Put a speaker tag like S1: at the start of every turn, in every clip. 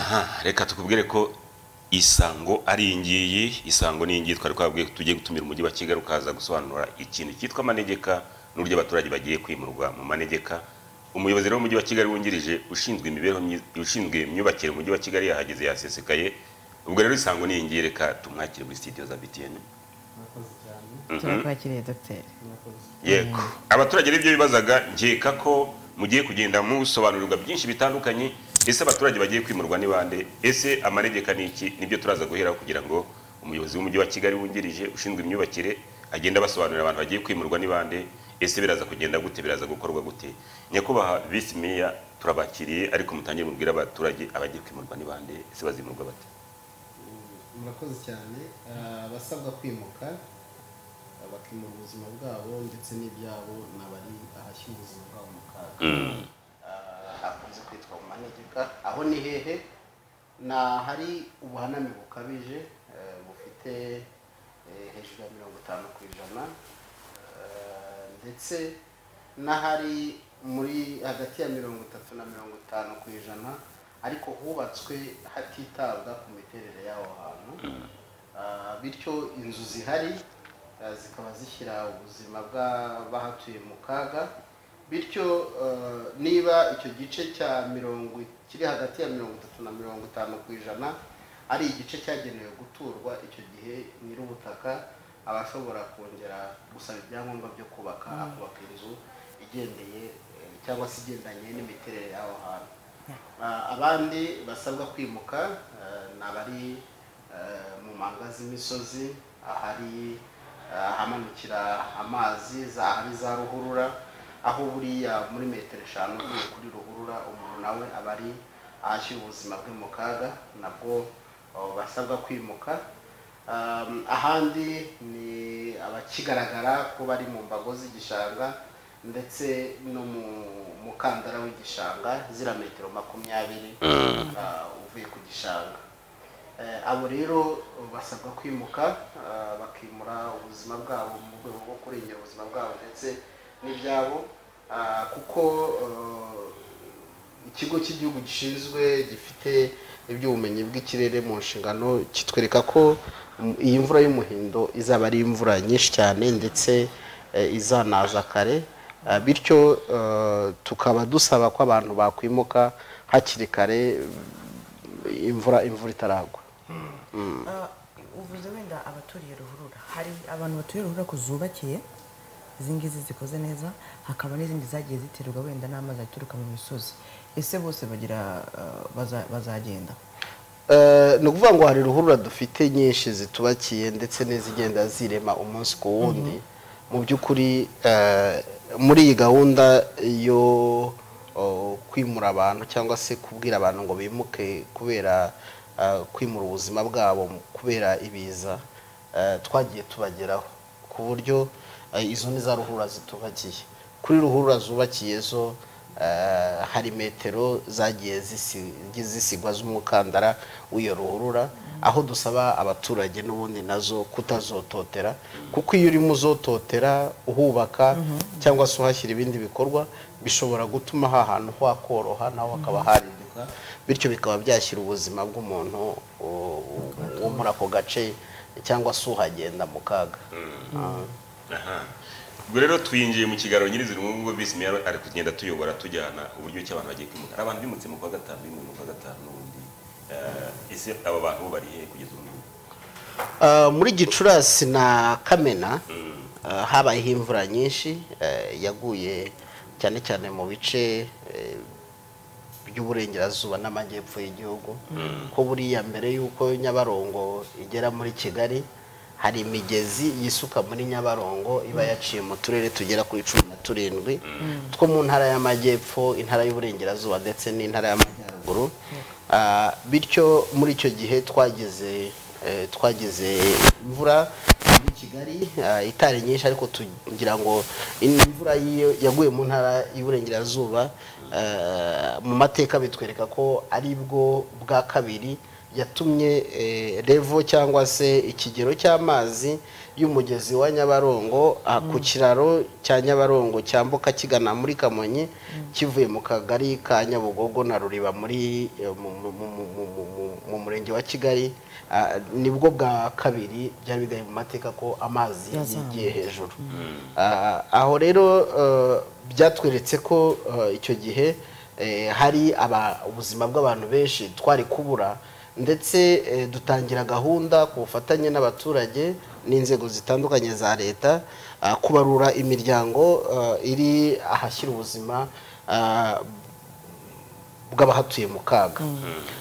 S1: aha reka tukubwire ko isango ari iyi ngiyi isango ni iyi ngiyi twari twabwiye ko tugiye gutumira umujyi wa kigali ukaza gusobanura ikintu cyitwa amanegeka n'uburyo abaturage bagiye kwimurwa mu manegeka umuyobozi rero w'umujyi wa kigali wungirije ushinzwe imibereho myiza ushinzwe imyubakire mu mujyi wa kigali yahageze yasesekaye ubwo rero isango ni iyi ngiyi reka tumwakire muri sitidiyo za btn
S2: turakwakiriye dogiteri
S1: yego abaturage n'ibyo bibazaga nkeka ko mugiye kugenda musobanurirwa byinshi bitandukanye ese abaturage bagiye kwimurwa ni bande ese amanegeka ni iki nibyo turaza guheraho kugira ngo umuyobozi w'umujyi wa kigali wungirije ushinzwe imyubakire agenda abasobanurira abantu bagiye kwimurwa ni bande ese biraza kugenda gute biraza gukorwa gute nyakubahwa visi meya turabakiriye ariko mutangire mubwire abaturage abagiye kwimurwa ni bande ese bazimurwa bate
S3: murakoze cyane abasabwa kwimuka bakimura ubuzima bwabo ndetse n'ibyabo n'abari ahashyira ubuzima bwabo mu kaga hakunze kwitwa mu manegeka aho ni hehe ni ahari ubuhaname bukabije bufite hejuru ya mirongo itanu ku ijana ndetse n'ahari muri hagati ya mirongo itatu na mirongo itanu ku ijana ariko hubatswe hatitabwa ku miterere y'aho hantu bityo inzu zihari zikaba zishyira ubuzima bw'abahatuye mu kaga bityo niba icyo gice cya mirongo kiri hagati ya mirongo itatu na mirongo itanu ku ijana ari igice cyagenewe guturwa icyo gihe nyir'ubutaka aba ashobora kongera gusaba ibyangombwa byo kubaka akubaka inzu igendeye cyangwa se igendanye n'imiterere y'aho hantu abandi basabwa kwimuka ni abari mu manga z'imisozi ahari ahamanukira amazi ahari za ruhurura aho buriya muri metero eshanu uvuye kuri ruhurura umuntu nawe aba ari ahashyira ubuzima bwe mu kaga nabwo basabwa kwimuka ahandi ni abakigaragara ko bari mu mbago z'igishanga ndetse no mu kandara w'igishanga zira metero makumyabiri uvuye ku gishanga abo rero basabwa kwimuka bakimura ubuzima bwabo mu rwego rwo kurengera ubuzima bwabo ndetse n'ibyabo kuko ikigo cy'igihugu gishinzwe gifite iby'ubumenyi bw'ikirere mu nshingano kitwereka ko iyi mvura y'umuhindo izaba ari imvura nyinshi cyane ndetse izanaza kare bityo tukaba dusaba ko abantu bakwimuka hakiri kare imvura imvura itaragwa
S2: uvuze wenda abaturiye ruhurura hari abantu baturiye ruhurura ko zubakiye izi ngizi zikoze neza hakaba n'izindi zagiye ziterwa wenda n'amazi aturuka mu misozi ese bose bagira bazagenda
S3: ni ukuvuga ngo hari ruhurura dufite nyinshi zitubakiye ndetse n'izigenda zirema umunsi ku wundi mu by'ukuri muri iyi gahunda yo kwimura abantu cyangwa se kubwira abantu ngo bimuke kubera kwimura ubuzima bwabo kubera ibiza twagiye tubageraho ku buryo izo ni za ruhurura zitubakiye kuri ruhurura zubakiye zo hari metero zagiye zisigwa z'umukandara w'iyo ruhurura aho dusaba abaturage n'ubundi nazo kutazototera kuko iyo urimo uzototera uhubaka cyangwa se uhashyira ibindi bikorwa bishobora gutuma ha hantu hakoroha naho hakaba harinduka bityo bikaba byashyira ubuzima bw'umuntu wo muri ako gace cyangwa se uhagenda mu kaga
S1: ubwo rero twinjiye mu kiganiro nyirizina ubu ngubu bisi meya ari kugenda tuyobora tujyana uburyo ki abantu bagiye kwimuka hari abantu bimutse mu kwa gatanu bimwe mu kwa gatanu n'ubundi ese aba bantu bari hehe kugeza ubu ngubu
S3: muri gicurasi na kamena habayeho imvura nyinshi yaguye cyane cyane mu bice by'uburengerazuba n'amajyepfo y'igihugu ko buriya mbere y'uko nyabarongo igera muri kigali hari imigezi yisuka muri nyabarongo iba yaciye mu turere tugera kuri cumi na turindwi two mu ntara y'amajyepfo intara y'uburengerazuba ndetse n'intara y'amajyaruguru bityo muri icyo gihe twagize twagize imvura muri kigali itari nyinshi ariko tugira ngo imvura yaguye mu ntara y'uburengerazuba mu mateka bitwereka ko aribwo bwa kabiri yatumye revo cyangwa se ikigero cy'amazi y'umugezi wa nyabarongo ku kiraro cya nyabarongo cyambuka kigana muri kamonyi kivuye mu kagari ka nyabugogo na ruriba muri murenge wa kigali ah, nibwo bwa kabiri byari bigaye mu mateka ko amazi
S2: Yazamuye.
S3: yagiye hejuru Ah, aho rero eh, byatweretse ko eh, icyo gihe eh, hari aba- ubuzima bw'abantu benshi twari kubura ndetse eh, dutangira gahunda ku bufatanye n'abaturage n'inzego zitandukanye za leta ah, kubarura imiryango eh, iri ahashyira ubuzima ah, bw'abahatuye mu kaga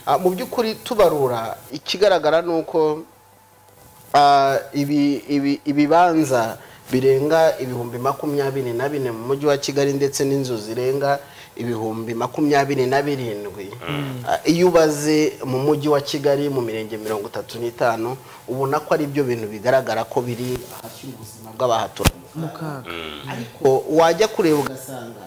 S3: Ah, mu by'ukuri tubarura ikigaragara ni uko ah, ibi- ibi- ibibanza birenga ibihumbi makumyabiri na bine mu mujyi wa kigali ndetse n'inzu zirenga ibihumbi makumyabiri na birindwi Ah, iyo ubaze mu mujyi wa kigali mu mirenge mirongo itatu n'itanu ubona ko ari byo bintu bigaragara ko biri ahashyira ubuzima bw'abahatura mu
S2: mu kaga
S3: ariko wajya kureba ugasanga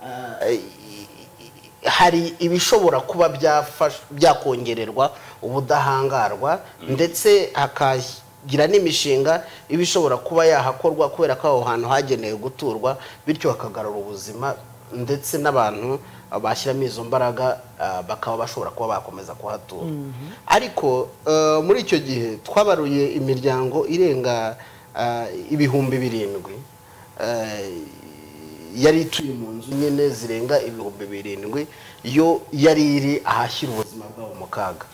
S3: ah, i- i- i- hari ibishobora kuba byafasha- byakongererwa ubudahangarwa ndetse hakagira n'imishinga iba ishobora kuba yahakorwa kubera ko aho hantu hagenewe guturwa bityo hakagarura ubuzima ndetse n'abantu ah, bashyiramo izo mbaraga ah, bakaba bashobora kuba bakomeza kuhatura ariko eh, muri icyo gihe twabaruye imiryango irenga ah, ibihumbi birindwi eh, yari ituye mu nzu nyine zirenga ibihumbi birindwi yo yari iri ahashyira ubuzima bwabo mu kaga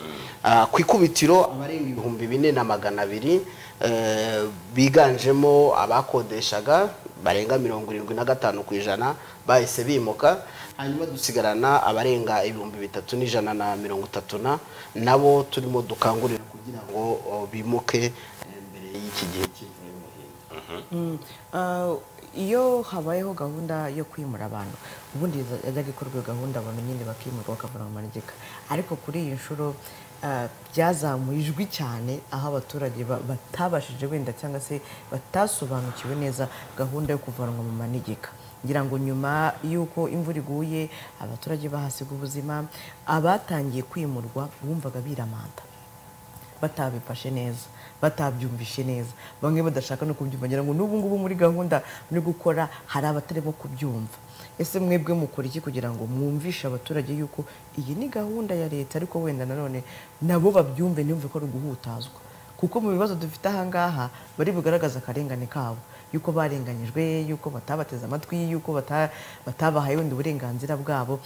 S3: Ah, ku ikubitiro abarenga ibihumbi bine na magana abiri eh, biganjemo abakodeshaga barenga mirongo irindwi na gatanu ku ijana bahise bimuka hanyuma dusigarana abarenga ibihumbi bitatu n'ijana na mirongo itatu na nabo turimo dukangurira kugira ngo oh, bimuke eh, mbere y'iki gihe cy'imvura y'umuhindo
S2: Mm. Ah, iyo habayeho gahunda yo kwimura abantu ubundi yajyaga ikorwa iyo gahunda abantu nyine bakimurwa bakavana mu manegeka ariko kuri iyi nshuro ah, byazamuye ijwi cyane aho abaturage ba- batabashije wenda cyangwa se batasobanukiwe neza gahunda yo kuvanwa mu manegeka ngira ngo nyuma y'uko imvura iguye abaturage bahasiga ubuzima abatangiye kwimurwa bumvaga biramanta batabifashe neza batabyumvishe neza bamwe badashaka no kubyumva ngira ngo n'ubu ngubu muri gahunda muri gukora hari abatarimo kubyumva ese mwebwe mukora iki kugira ngo mwumvishe abaturage yuko iyi ni gahunda ya leta ariko wenda nanone nabo babyumve ntibumve ko ari uguhutazwa kuko mu bibazo dufite ahangaha bari bugaragaza akarengane kabo yuko barenganyijwe yuko batabateze amatwi yuko bata- batabahaye wenda uburenganzira bwabo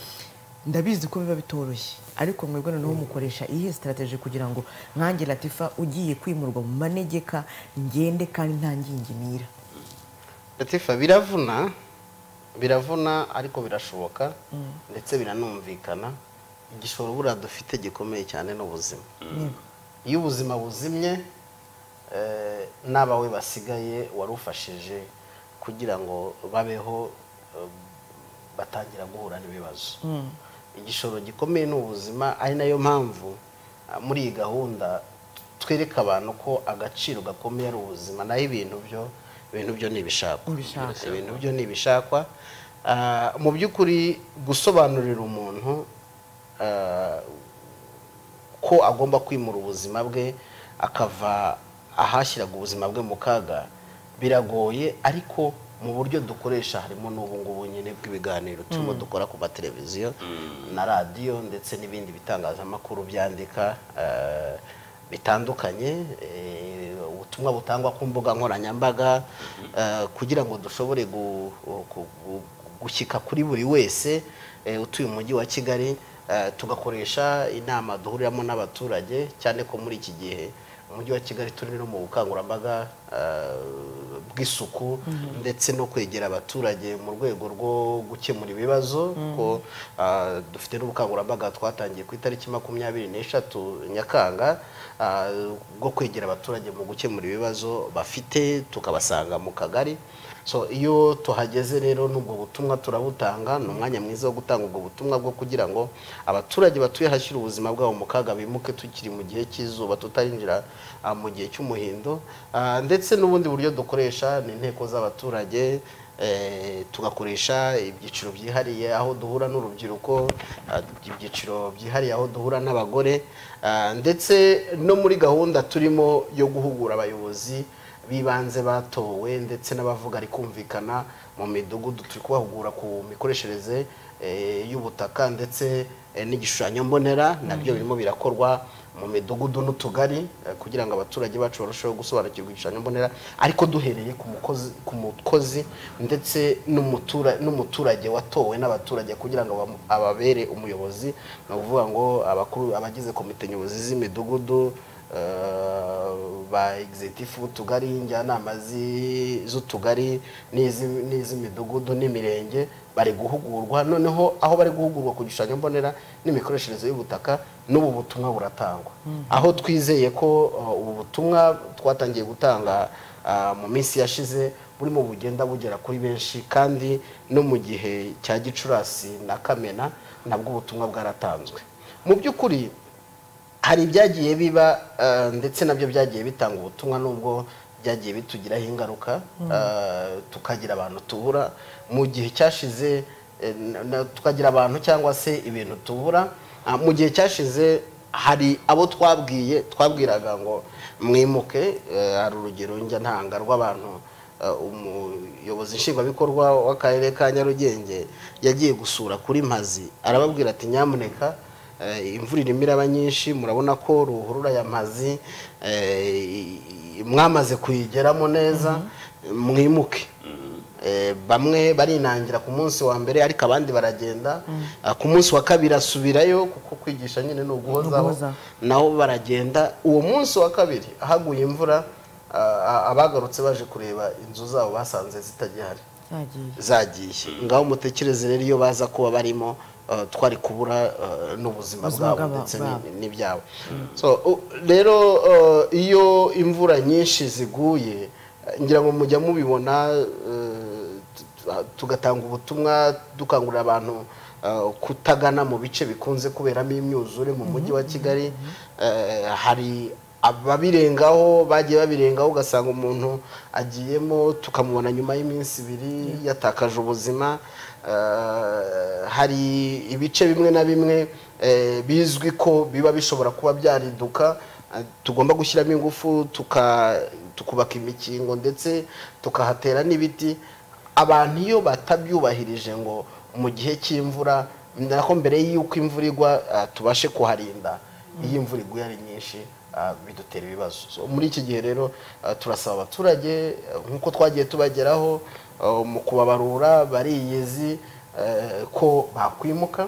S2: ndabizi ko biba bitoroshye ariko mwebwe noneho mukoresha iyihe sitarateji kugira ngo nkange latifa ugiye kwimurwa mu manegeka ngende kandi nta ngingimira
S3: Latifa biravuna biravuna ariko birashoboka ndetse biranumvikana igishoro buriya dufite gikomeye cyane ni ubuzima iyo ubuzima buzimye eh, n'abawe basigaye warufashije kugira ngo babeho eh, batangira guhura n'ibibazo igishoro gikomeye ni ubuzima ari nayo mpamvu ah, muri iyi gahunda twereka abantu ko agaciro gakomeye ari ubuzima naho ibintu byo ibintu byo ni ibishakwa
S2: Ibishakwa.
S3: ibintu byo ni ibishakwa Ah, mu by'ukuri gusobanurira umuntu ah, ko agomba kwimura ubuzima bwe akava ahashyiraga ubuzima bwe mu kaga biragoye ariko mu buryo dukoresha harimo n'ubu ngubu nyine bw'ibiganiro turimo dukora ku mateleviziyo na radiyo ndetse n'ibindi bitangazamakuru byandika eh, bitandukanye eh, ubutumwa butangwa ku mbuga nkoranyambaga eh, kugira ngo dushobore gu- gu- gu- gushyika kuri buri wese eh, utuye umujyi wa kigali eh, tugakoresha inama duhuriramo n'abaturage cyane ko muri iki gihe umujyi wa kigali turi no mu bukangurambaga eh, bw'isuku ndetse no kwegera abaturage mu rwego rwo gukemura ibibazo ko eh, dufite n'ubukangurambaga twatangiye ku itariki makumyabiri n'eshatu nyakanga eh, bwo kwegera abaturage mu gukemura ibibazo bafite tukabasanga mu kagari so iyo tuhageze rero n'ubwo butumwa turabutanga ni umwanya mwiza wo gutanga ubwo butumwa bwo kugira ngo abaturage batuye hashyira ubuzima bwabo mu kaga bimuke tukiri mu gihe cy'izuba tutarinjira ah, mu gihe cy'umuhindo Ah, ndetse n'ubundi buryo dukoresha ni inteko z'abaturage eh, tugakoresha ibyiciro byihariye aho duhura n'urubyiruko ah, ibyiciro byihariye aho duhura n'abagore ah, ndetse no muri gahunda turimo yo guhugura abayobozi bibanze batowe ndetse n'abavuga ari kumvikana mu midugudu turi kubahugura ku mikoreshereze eh, y'ubutaka ndetse eh, n'igishushanyo mbonera nabyo birimo birakorwa mu midugudu n'utugari eh, kugira ngo abaturage bacu barusheho gusobanukirwa igishushanyo mbonera ariko duhereye ku mukozi ku mukozi ndetse n'umutura n'umuturage watowe n'abaturage kugira ngo bamu- ababere umuyobozi ni ukuvuga ngo abakuru abagize komite nyobozi z'imidugudu eh, ba executive b'utugari njyanama zi- z'utugari n'izi- n'iz'imidugudu n'imirenge bari guhugurwa noneho aho bari guhugurwa ku gishushanyo mbonera n'imikoreshereze y'ubutaka n'ubu butumwa buratangwa aho twizeye ko uh, ubu butumwa twatangiye gutanga uh, mu minsi yashize burimo bugenda bugera kuri benshi kandi no mu gihe cya gicurasi na kamena nabwo ubutumwa bwaratanzwe mu by'ukuri hari ibyagiye biba eh, ndetse nabyo byagiye bitanga ubutumwa nubwo byagiye bitugiraho ingaruka eh, tukagira abantu tubura mu gihe cyashize eh, na- na- tukagira abantu cyangwa se ibintu tubura Ah, mu gihe cyashize hari abo twabwiye twabwiraga ngo mwimuke eh, hari urugero njya ntanga rw'abantu eh, umuyobozi nshingwabikorwa w'akarere ka nyarugenge yagiye gusura kuri mpazi arababwira ati nyamuneka Eh, imvura irimo iraba nyinshi murabona ko ruhurura ya mazi eh, i- i- mwamaze kuyigeramo neza mwimuke Eh, bamwe barinangira ku munsi wa mbere ariko abandi baragenda Ah, ku munsi wa kabiri asubirayo kuko kwigisha nyine ni uguhozaho
S2: Uguhozaho.
S3: nabo baragenda uwo munsi wa kabiri haguye imvura ah, abagarutse baje kureba inzu zabo basanze zitagihari
S2: zagiye
S3: zagiye ngaho mutekereze rero iyo baza kuba barimo eh, twari kubura eh, n'ubuzima
S2: Ubuzima
S3: bwabo
S2: bw'aba-
S3: ndetse
S2: bwabo.
S3: ni- n'ibyabo So, u- rero eh, iyo imvura nyinshi ziguye eh, ngira ngo mujya mubibona eh, tu- tu- tugatanga ubutumwa dukangurira abantu eh, kutagana mu bice bikunze kuberamo imyuzure mu mujyi wa kigali Eh, hari ababirengaho bagiye babirengaho ugasanga umuntu agiyemo tukamubona nyuma y'iminsi ibiri yatakaje ubuzima Eh, hari ibice bimwe na bimwe eh, bizwi ko biba bishobora kuba byariduka eh, tugomba gushyiramo ingufu tuka- tukubaka imikingo ndetse tukahatera n'ibiti abantu iyo batabyubahirije ngo mu gihe cy'imvura nako mbere y'uko imvura igwa ah, tubashe kuharinda iyo imvura iguye ari nyinshi ah, bidutera ibibazo So, muri iki gihe rero ah, turasaba abaturage ah, nk'uko twagiye tubageraho ah, mu kubabarura bariyezi eh, ko bakwimuka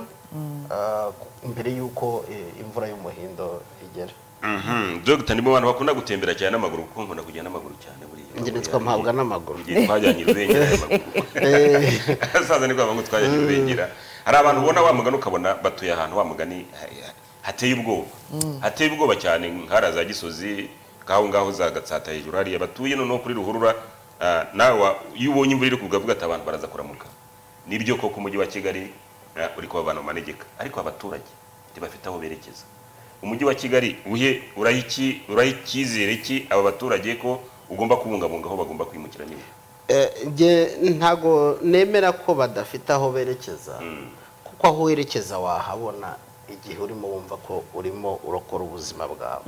S3: ah, mbere y'uko eh, imvura y'umuhindo igera
S1: Mhm, Dr. ni mu bantu bakunda gutembera cyane n'amaguru kuko nkunda kujya n'amaguru cyane buriya
S3: Njye nitwa mpabwa n'amaguru.
S1: Igihe twajyanye irubengera n'amaguru asaza ni kwa ngo twajyanye irubengera hari abantu ubona wa mugani ukabona batuye ahantu wa mugani ha- hateye ubwoba hateye ubwoba cyane nkara za gisozi ngaho ngaho za gatsata hejuru hariya batuye noneho kuri ruhurura ah, nawe wa- iyo ubonye imvura iri kugwa avuga ati abantu baraza kuramuka nibyo koko umujyi wa kigali ah, uri kubabana mu manegeka ariko abaturage ntibafite aho berekeza umujyi wa kigali uhe uraha iki- uraha icyizere ki aba baturage ko ugomba kubungabunga aho bagomba kwimukira nyine
S3: Eh, nge ntago nemera ko badafite aho berekeza kuko aho werekeza wahabona igihe urimo wumva ko urimo urokora ubuzima bwawe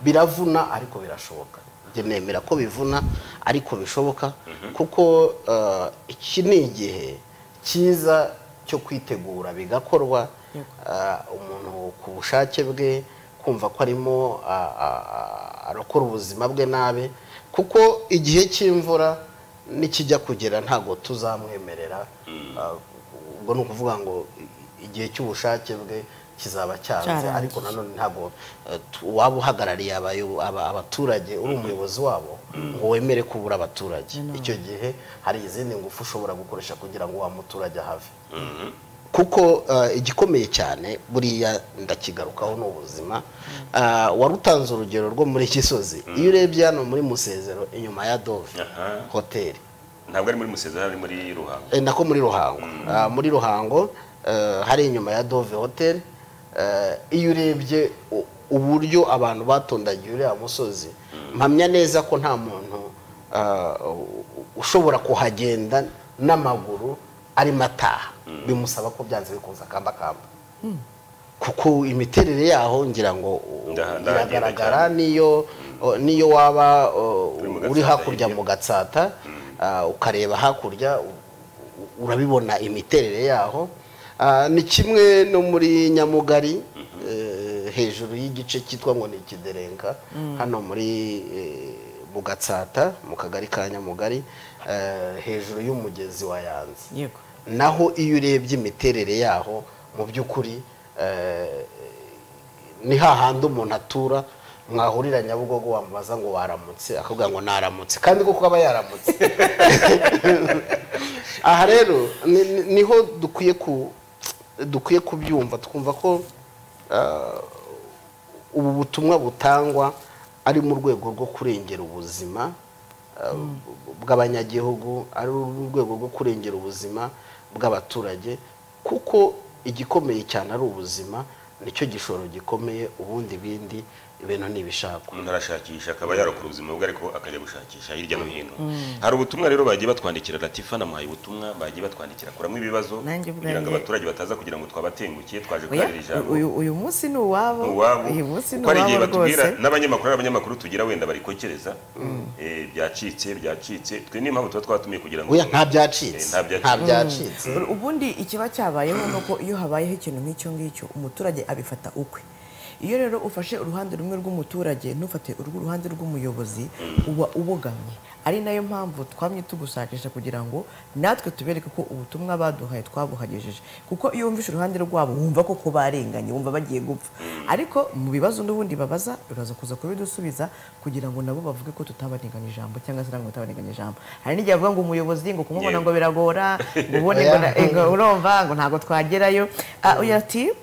S3: biravuna ariko birashoboka nge nemera ko bivuna ariko bishoboka kuko eh, iki ni igihe cyiza cyo kwitegura bigakorwa
S2: Yego.
S3: Ah, umuntu ku bushake bwe kumva ko arimo ah, ah, ah, arokora ubuzima bwe nabi kuko igihe cy'imvura nikijya kugera ntabwo tuzamwemerera Ah, ubwo ni ukuvuga ngo i- igihe cy'ubushake bwe kizaba cyanze
S2: Cyarangiye.
S3: ariko nanone ntabwo eh, tu- waba uhagarariye abayo- aba- abaturage uri umuyobozi wabo ngo wemere kubura abaturage icyo gihe hari izindi ngufu ushobora gukoresha kugira ngo wa muturage ahave kuko eh, igikomeye cyane buriya ndakigarukaho ni ubuzima Ah, warutanze urugero rwo muri gisozi iyo urebye hano muri musezero inyuma ya dove
S1: Aha.
S3: hoteli
S1: ntabwo ari muri musezero ari muri ruhango
S3: Eh, nako muri ruhango Ah, muri ruhango eh, hari inyuma ya dove hoteli iyo urebye u- uburyo abantu batondagiye uriya musozi mpamya neza ko nta muntu ah, u- ushobora kuhagenda n'amaguru arimo ataha bimusaba ko byanze bikunze akambakamba kuko imiterere yaho ngira ngo u-
S1: Ndaha- ndahagenda
S3: iragaragara
S1: cyane.
S3: niyo o, niyo waba o,
S1: Uri mu
S3: uri
S1: Gatsata
S3: hakurya
S1: hirya.
S3: mu gatsata ah, ukareba hakurya u- u- urabibona imiterere yaho Ah, ni kimwe no muri nyamugari eh, hejuru y'igice cyitwa ngo ni ikiderenka hano muri eh, mu gatsata mu kagari ka nyamugari eh, hejuru y'umugezi wa yanze
S2: yego
S3: naho iyo urebye imiterere yaho mu by'ukuri eh, ni hahandi umuntu atura mwahurira nyabugogo wamubaza ngo waramutse akabwira ngo naramutse kandi kuko aba yaramutse aha rero ni- ni- niho dukwiye ku dukwiye kubyumva twumva ko eh, ubu butumwa butangwa ari mu rwego rwo kurengera ubuzima eh, bw'abanyagihugu ari mu rwego rwo kurengera ubuzima bw'abaturage kuko igikomeye cyane ari ubuzima nicyo gishoro gikomeye ubundi bindi ibintu ntibishakwa
S1: umuntu arashakisha akaba yarokora ubuzima bwe ariko akajya gushakisha hirya no hino hari ubutumwa rero bagiye batwandikira latifa namuhaye ubutumwa bagiye batwandikira kuramo ibibazo
S2: Nanjye ubwanjye-
S1: kugira ngo abaturage bataza kugira ngo twabatenguke twaje
S2: Oya,
S1: kubarira ijambo
S2: uyu- uyu munsi ni uwabo
S1: uwabo
S2: uyu munsi ni
S1: kuko hari igihe
S2: uwabo
S1: batubwira
S2: rwose
S1: n'abanyamakuru ari abanyamakuru tugira wenda barikokereza eh, byacitse byacitse twe niyo mpamvu tuba twabatumiye kugira ngo
S3: oya nta
S1: Eh,
S3: byacitse
S1: nta byacitse.
S3: nta byacitse
S2: ubundi ikiba cyabayeho ni uko iyo habayeho ikintu nk'icyo ngicyo umuturage abifata ukwe iyo rero ufashe uruhande rumwe rw'umuturage ntufate urw'uruhande rw'umuyobozi uba ubogamye ari nayo mpamvu twamye tugusakisha kugira ngo natwe tubereke ko ubutumwa baduhaye twabuhagejeje kuko iyo wumvishe uruhande rwabo wumva ko ko barenganye wumva bagiye gupfa ariko mu bibazo n'ubundi babaza uraza kuza kubidusubiza kugira ngo nabo bavuge ko tutabaniganya ijambo cyangwa se ntabwo tutabaniganya ijambo hari n'igihe bavuga ngo umuyobozi ngo kumubona
S1: Yego.
S2: ngo biragora ngo ubone ngo na- ngo urumva ngo ntabwo twagerayo Ah, uyu ati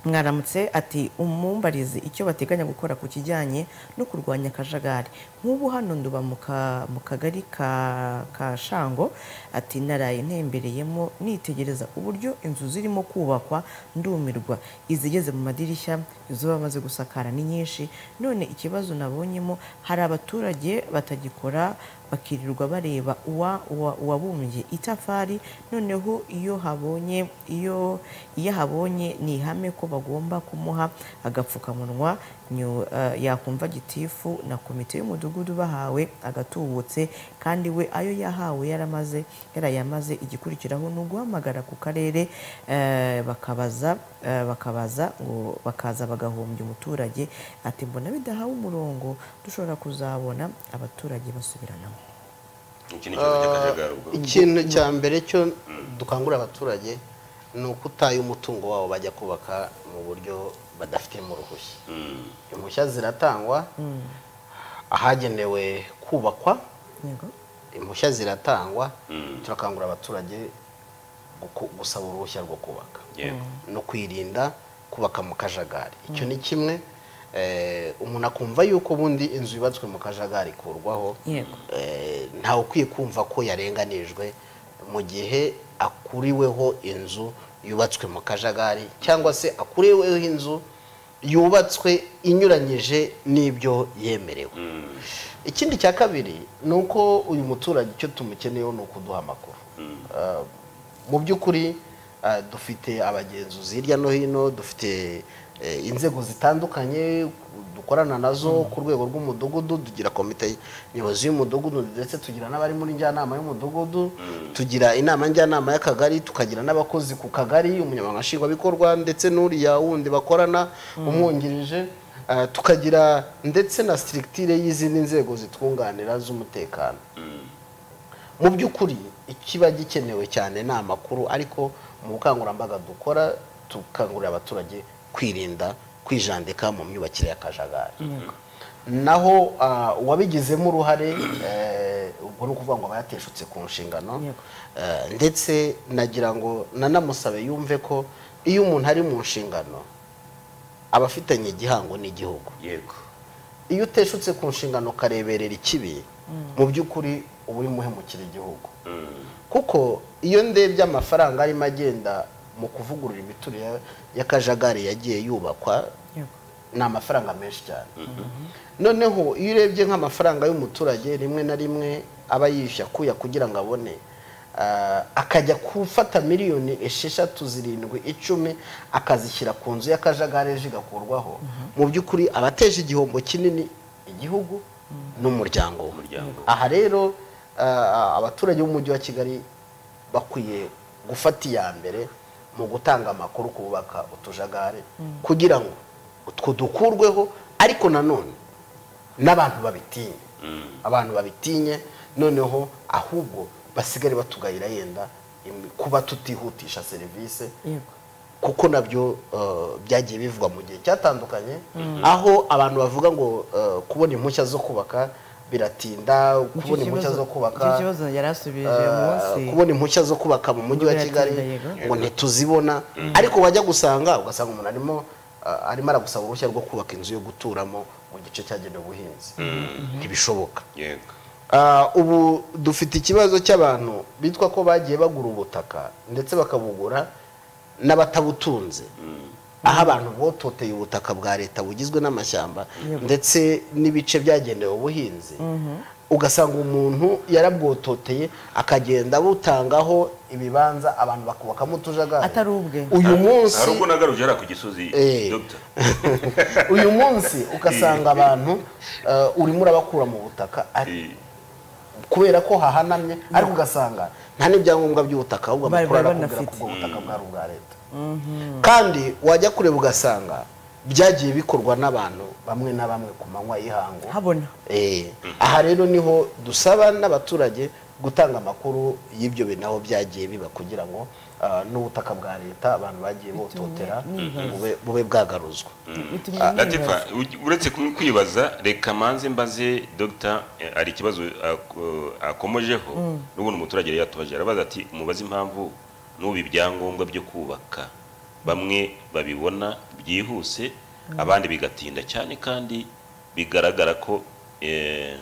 S2: mwaramutse ati umumbarize icyo bateganya gukora ku kijyanye no kurwanya akajagari nk'ubu hano nduba mu ka- mu kagari ka ka shango ati naraye ntembereyemo nitegereza uburyo inzu zirimo kubakwa ndumirwa izigeze mu madirishya izo bamaze gusakara ni nyinshi none ikibazo nabonyemo hari abaturage batagikora bakirirwa bareba uwa uwa- uwabumbye itafari noneho iyo habonye iyo iyo habonye ni ihame ko bagomba kumuha agapfukamunwa nyo- eh, yakumva gitifu na komite y'umudugudu bahawe agatubutse kandi we ayo yahawe yaramaze yarayamaze igikurikiraho ni uguhamagara ku karere eh, bakabaza eh, bakabaza ngo bakaza bagahombya umuturage ati mbona bidahawe umurongo dushobora kuzabona abaturage basubiranamo
S1: iki ni ikibazo cy'akajagari ubwo
S3: ikintu cya mbere cyo dukangurira abaturage ni uko utaye umutungo wabo bajya kubaka mu buryo badafitemo uruhushya impushya ziratangwa ahagenewe kubakwa
S2: yego
S3: impushya ziratangwa turakangurira abaturage guku- gusaba uruhushya rwo kubaka
S1: yego
S3: no kwirinda kubaka mu kajagari icyo ni kimwe Eh, umuntu akumva yuko ubundi inzu yubatswe mu kajagari ikurwaho
S2: Yego.
S3: Eh, ntawe ukwiye kumva ko yarenganijwe mu gihe akuriweho inzu yubatswe mu kajagari cyangwa se akuriweho inzu yubatswe inyuranyije n'ibyo yemerewe ikindi cya kabiri ni uko uyu muturage icyo tumukeneyeho ni ukuduha amakuru Ah, mu by'ukuri ah, dufite abagenzuzi hirya no hino dufite eh, inzego zitandukanye dukorana nazo ku rwego rw'umudugudu tugira komite nyobozi y'umudugudu ndetse tugira n'abari muri njyanama y'umudugudu tugira inama njyanama y'akagari tukagira n'abakozi ku kagari umunyamabanga nshingwabikorwa ndetse n'uriya wundi bakorana umwungirije Ah, tukagira ndetse na sitirigitire y'izindi nzego zitwunganira z'umutekano mu by'ukuri ikiba gikenewe cyane ni amakuru ariko mu bukangurambaga dukora tukangurira abaturage kwirinda kwijandika mu myubakire y'akajagari naho ah, uwabigizemo uruhare eh, ubwo ni ukuvuga ngo aba yateshutse ku nshingano
S2: Yego.
S3: Eh, ndetse nagira ngo nanamusabe yumve ko iyo umuntu ari mu nshingano aba afitanye igihango n'igihugu
S1: yego
S3: iyo uteshutse ku nshingano ukareberera ikibi mu by'ukuri uba urimo uhemukira igihugu kuko iyo ndebye amafaranga arimo agenda mu kuvugurura imiturire y'akajagari yagiye yubakwa
S2: yego
S3: ni amafaranga menshi cyane noneho iyo urebye nk'amafaranga y'umuturage rimwe na rimwe aba yishyura akuya kugira ngo abone ah, akajya gufata miliyoni esheshatu zirindwi icumi akazishyira ku nzu y'akajagari ejo igakurwaho mu by'ukuri aba ateje igihombo kinini igihugu n'umuryango we
S1: Umuryango.
S3: aha rero ah, abaturage b'umujyi wa kigali bakwiye gufata iya mbere mu gutanga amakuru ku bubaka utujagari kugira ngo utwo dukurweho ariko nanone n'abantu babitinye abantu babitinye noneho ahubwo basigare batugayira yenda im- kuba tutihutisha serivisi
S2: yego
S3: kuko nabyo eh, byagiye bivugwa mu gihe cyatandukanye aho abantu bavuga ngo eh, kubona impushya zo kubaka biratinda kubona
S2: Icyo
S3: impushya
S2: kibazo-
S3: zo
S2: icyo
S3: kubaka
S2: kibazo yari asubije
S3: eh,
S2: munsi
S3: kubona impushya zo kubaka mu mujyi wa
S2: Imvura
S3: kigali
S2: yatinda, yego.
S3: ngo ntituzibona ariko wajya gusanga ugasanga umuntu arimo eh, arimo aragusaba uruhushya rwo kubaka inzu yo guturamo mu gice cyagenewe ubuhinzi ntibishoboka
S1: yego
S3: Ah, ubu dufite ikibazo cy'abantu bitwa ko bagiye bagura ubutaka ndetse bakabugura n'abatabutunze aho abantu bototeye ubutaka bwa leta bugizwe n'amashyamba ndetse n'ibice byagenewe ubuhinzi ugasanga umuntu yarabwototeye akagenda abutangaho ibibanza abantu bakubakamo utujagari
S2: Atari ubwe.
S3: uyu munsi
S1: hari ubwo nagaruye hariya ku gisozi
S3: Eh.
S1: Dr.
S3: uyu munsi ugasanga abantu eh, urimo urabakura mu butaka ari-
S1: Eh,
S3: kubera ko hahanamye ariko ugasanga nta n'ibyangombwa by'ubutaka ahubwo
S2: Bari-
S3: amakuru
S2: bari
S3: arakubwira ko
S2: banafite.
S3: ubwo butaka bwari ubwa leta kandi wajya kureba ugasanga byagiye bikorwa n'abantu bamwe na bamwe ku manywa y'ihangu
S2: habona
S3: Eh, aha rero niho dusaba n'abaturage gutanga amakuru y'ibyo bintu aho byagiye biba kugira ngo ah, n'ubutaka bwa leta abantu bagiye bototera bube- bube bwagaruzwa
S2: bitumye nibaza.
S1: Latifa u- uretse ku- kwibaza reka manze mbaze Dr. eh, hari ikibazo ako- akomojeho n'ubundi umuturage yari yatubaje arabaza ati mubaze impamvu n'ubu ibyangombwa byo kubaka bamwe babibona byihuse abandi bigatinda cyane kandi bigaragara ko eh,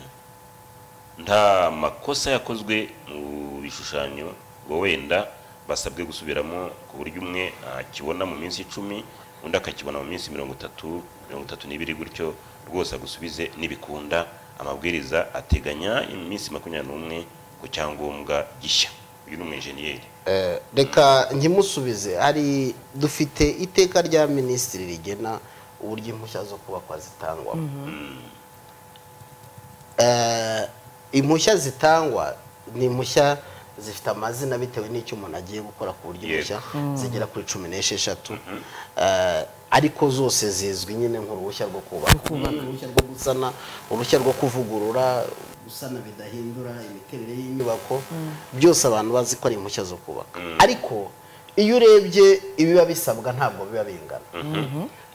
S1: nta makosa yakozwe mu bishushanyo ngo wenda basabwe gusubiramo ku buryo umwe akibona mu minsi icumi undi akakibona mu minsi mirongo itatu mirongo itatu n'ibiri gutyo rwose agusubize n'ibikunda amabwiriza ateganya iminsi makumyabiri n'umwe ku cyangombwa gishya uyu ni umwenjeniyeri
S3: Eh, reka nkimusubize hari dufite iteka rya minisitiri rigena uburyo impushya zo kubakwa zitangwamo Eh, impushya zitangwa ni impushya zifite amazina bitewe n'icyo umuntu agiye gukora ku buryo
S1: Yego.
S3: impushya zigera kuri cumi n'esheshatu Eh, ariko zose zizwi nyine nk'uruhushya rwo kubaka uruhushya rwo gusana uruhushya rwo kuvugurura gusana bidahindura imiterere y'inyubako byose abantu bazi ko ari impushya zo kubaka ariko iyo urebye ibiba bisabwa ntabwo biba bingana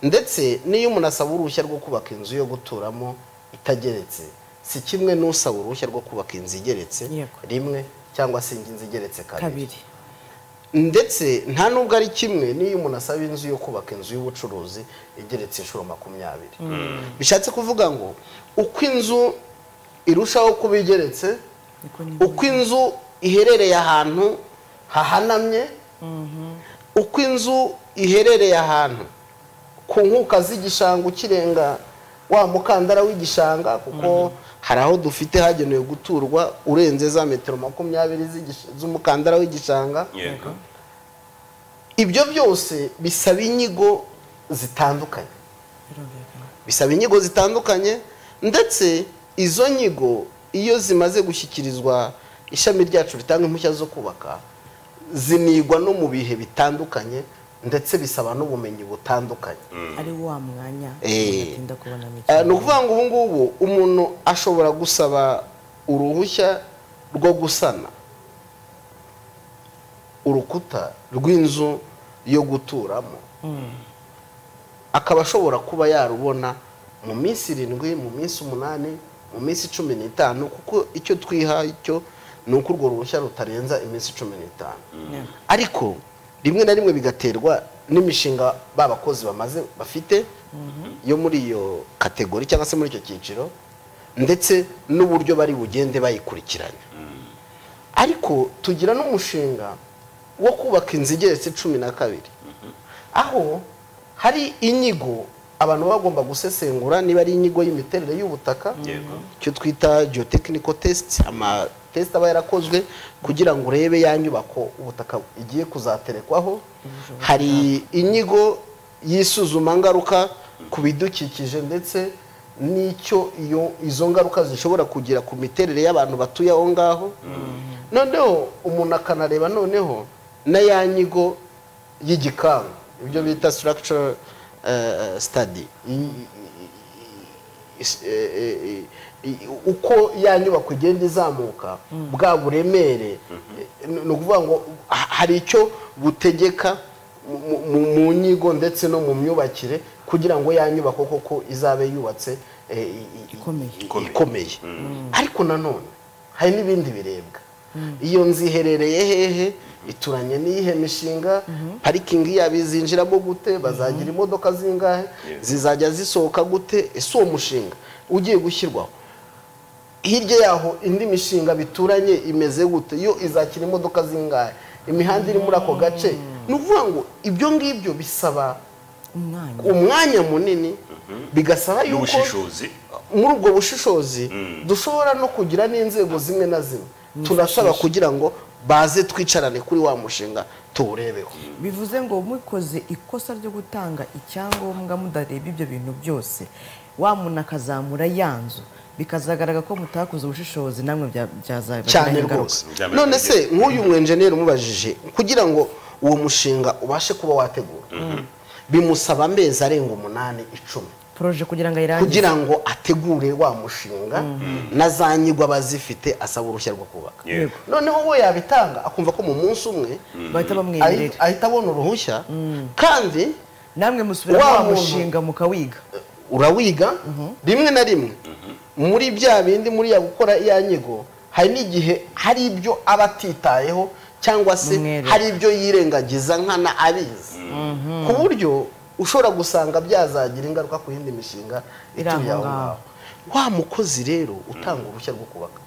S3: ndetse n'iyo umuntu asaba uruhushya rwo kubaka inzu yo guturamo itageretse si kimwe n'usaba uruhushya rwo kubaka inzu igeretse
S2: Yego.
S3: rimwe cyangwa se inzu igeretse kabiri
S2: kabiri
S3: ndetse nta nubwo ari kimwe n'iyo umuntu asaba inzu yo kubaka inzu y'ubucuruzi igeretse inshuro makumyabiri bishatse kuvuga ngo uko inzu irushaho kuba igeretse
S2: niko ni
S3: uko inzu iherereye ahantu hahanamye uko inzu iherereye ahantu ku nkuka z'igishanga ukirenga wa mukandara w'igishanga kuko hari aho dufite hagenewe guturwa urenze za metero makumyabiri z'igish- z'umukandara w'igishanga
S1: yego
S3: ibyo byose bisaba inyigo zitandukanye
S2: birumvikana
S3: bisaba inyigo zitandukanye ndetse izo nyigo iyo zimaze gushyikirizwa ishami ryacu ritanga impushya zo kubaka zinigwa no mu bihe bitandukanye ndetse bisaba n'ubumenyi butandukanye
S2: ari wa mwanya
S3: Eh.
S2: ugatinda kubona
S3: Eh, ni ukuvuga ngo ubu ngubu umuntu ashobora gusaba uruhushya rwo gusana urukuta rw'inzu yo guturamo akaba ashobora kuba yarubona mu minsi irindwi mu minsi umunani mu minsi cumi n'itanu kuko icyo twiha icyo ni uko urwo ruhushya rutarenza iminsi cumi n'itanu ariko rimwe na rimwe bigaterwa n'imishinga ba bakozi bamaze bafite yo muri iyo kategori cyangwa se muri icyo cyiciro ndetse n'uburyo bari bugende bayikurikiranya ariko tugira n'umushinga wo kubaka inzu igeretse cumi na kabiri aho hari inyigo abantu baba bagomba gusesengura niba ari inyigo y'imiterere y'ubutaka
S1: Yego.
S3: icyo twita geotechnical test amatesite aba yarakozwe kugira ngo urebe ya nyubako ubutaka igiye kuzaterekwaho hari inyigo y'isuzuma ngaruka ku bidukikije ndetse n'icyo iyo izo ngaruka zishobora kugira ku miterere y'abantu batuye aho ngaho noneho umuntu akanareba noneho na ya nyigo y'igikangu ibyo bita structure eh, stade I- i- i- is- eh, eh, i- uko ya nyubako igenda izamuka bwa buremere eh, ni ukuvuga ngo ha- hari icyo butegeka mu- mu- mu nyigo ndetse no mu myubakire kugira ngo ya nyubako koko izabe yubatse eh, i- i-
S2: Ikomeye.
S1: Ikomeye.
S3: ikomeye ariko nanone hari n'ibindi birebwa iyo nzu iherereye hehe ituranye n'iyihe mishinga parikingi yabo izinjiramo gute bazagira imodoka zingahe
S1: Yes.
S3: zizajya zisohoka gute ese uwo mushinga ugiye gushyirwaho hirya yaho indi mishinga bituranye imeze gute yo izakira imodoka zingahe imihanda iri muri ako gace ni ukuvuga ngo ibyo ngibyo bisaba
S2: umwanya
S3: umwanya munini bigasaba yuko
S1: n'ubushishozi
S3: muri ubwo bushishozi dushobora no kugira n'inzego zimwe na zimwe tunasaba kugira ngo baze twicarane kuri wa mushinga tuwurebeho
S2: bivuze ngo mukoze ikosa ryo gutanga icyangombwa mudareba ibyo bintu byose wa muntu akazamura ya nzu bikazagaragara ko mutakoze ubushishozi namwe bya- byazabagiraho
S3: cyane
S2: ingaruka.
S3: rwose
S1: Byaba
S3: none se
S1: bigiye.
S3: nk'uyu mwenjeniyeri umubajije kugira ngo uwo mushinga ubashe kuba wategura bimusaba amezi arenga umunani icumi
S2: poroje kugira ngo ayirangize
S3: kugira ngo ategure wa mushinga na za nyigwa abazifite asaba uruhushya rwo kubaka
S1: yego
S3: noneho we yabitanga akumva ko mu munsi umwe ahita
S2: bahita bamwemerera
S3: ahita abona uruhushya kandi
S2: namwe musubira
S3: Wa
S2: wa
S3: muntu-
S2: mushinga mukawiga
S3: urawiga rimwe na rimwe muri bya bindi muri ya gukora ya nyigo hari n'igihe hari ibyo aba atitayeho cyangwa se
S2: Umwere.
S3: hari ibyo yirengagiza nkana abizi ku buryo ushobora gusanga byazagira ingaruka ku yindi mishinga
S2: Iri aho
S3: ituye aho ngaho
S2: ngaho.
S3: wa mukozi rero utanga uruhushya rwo kubaka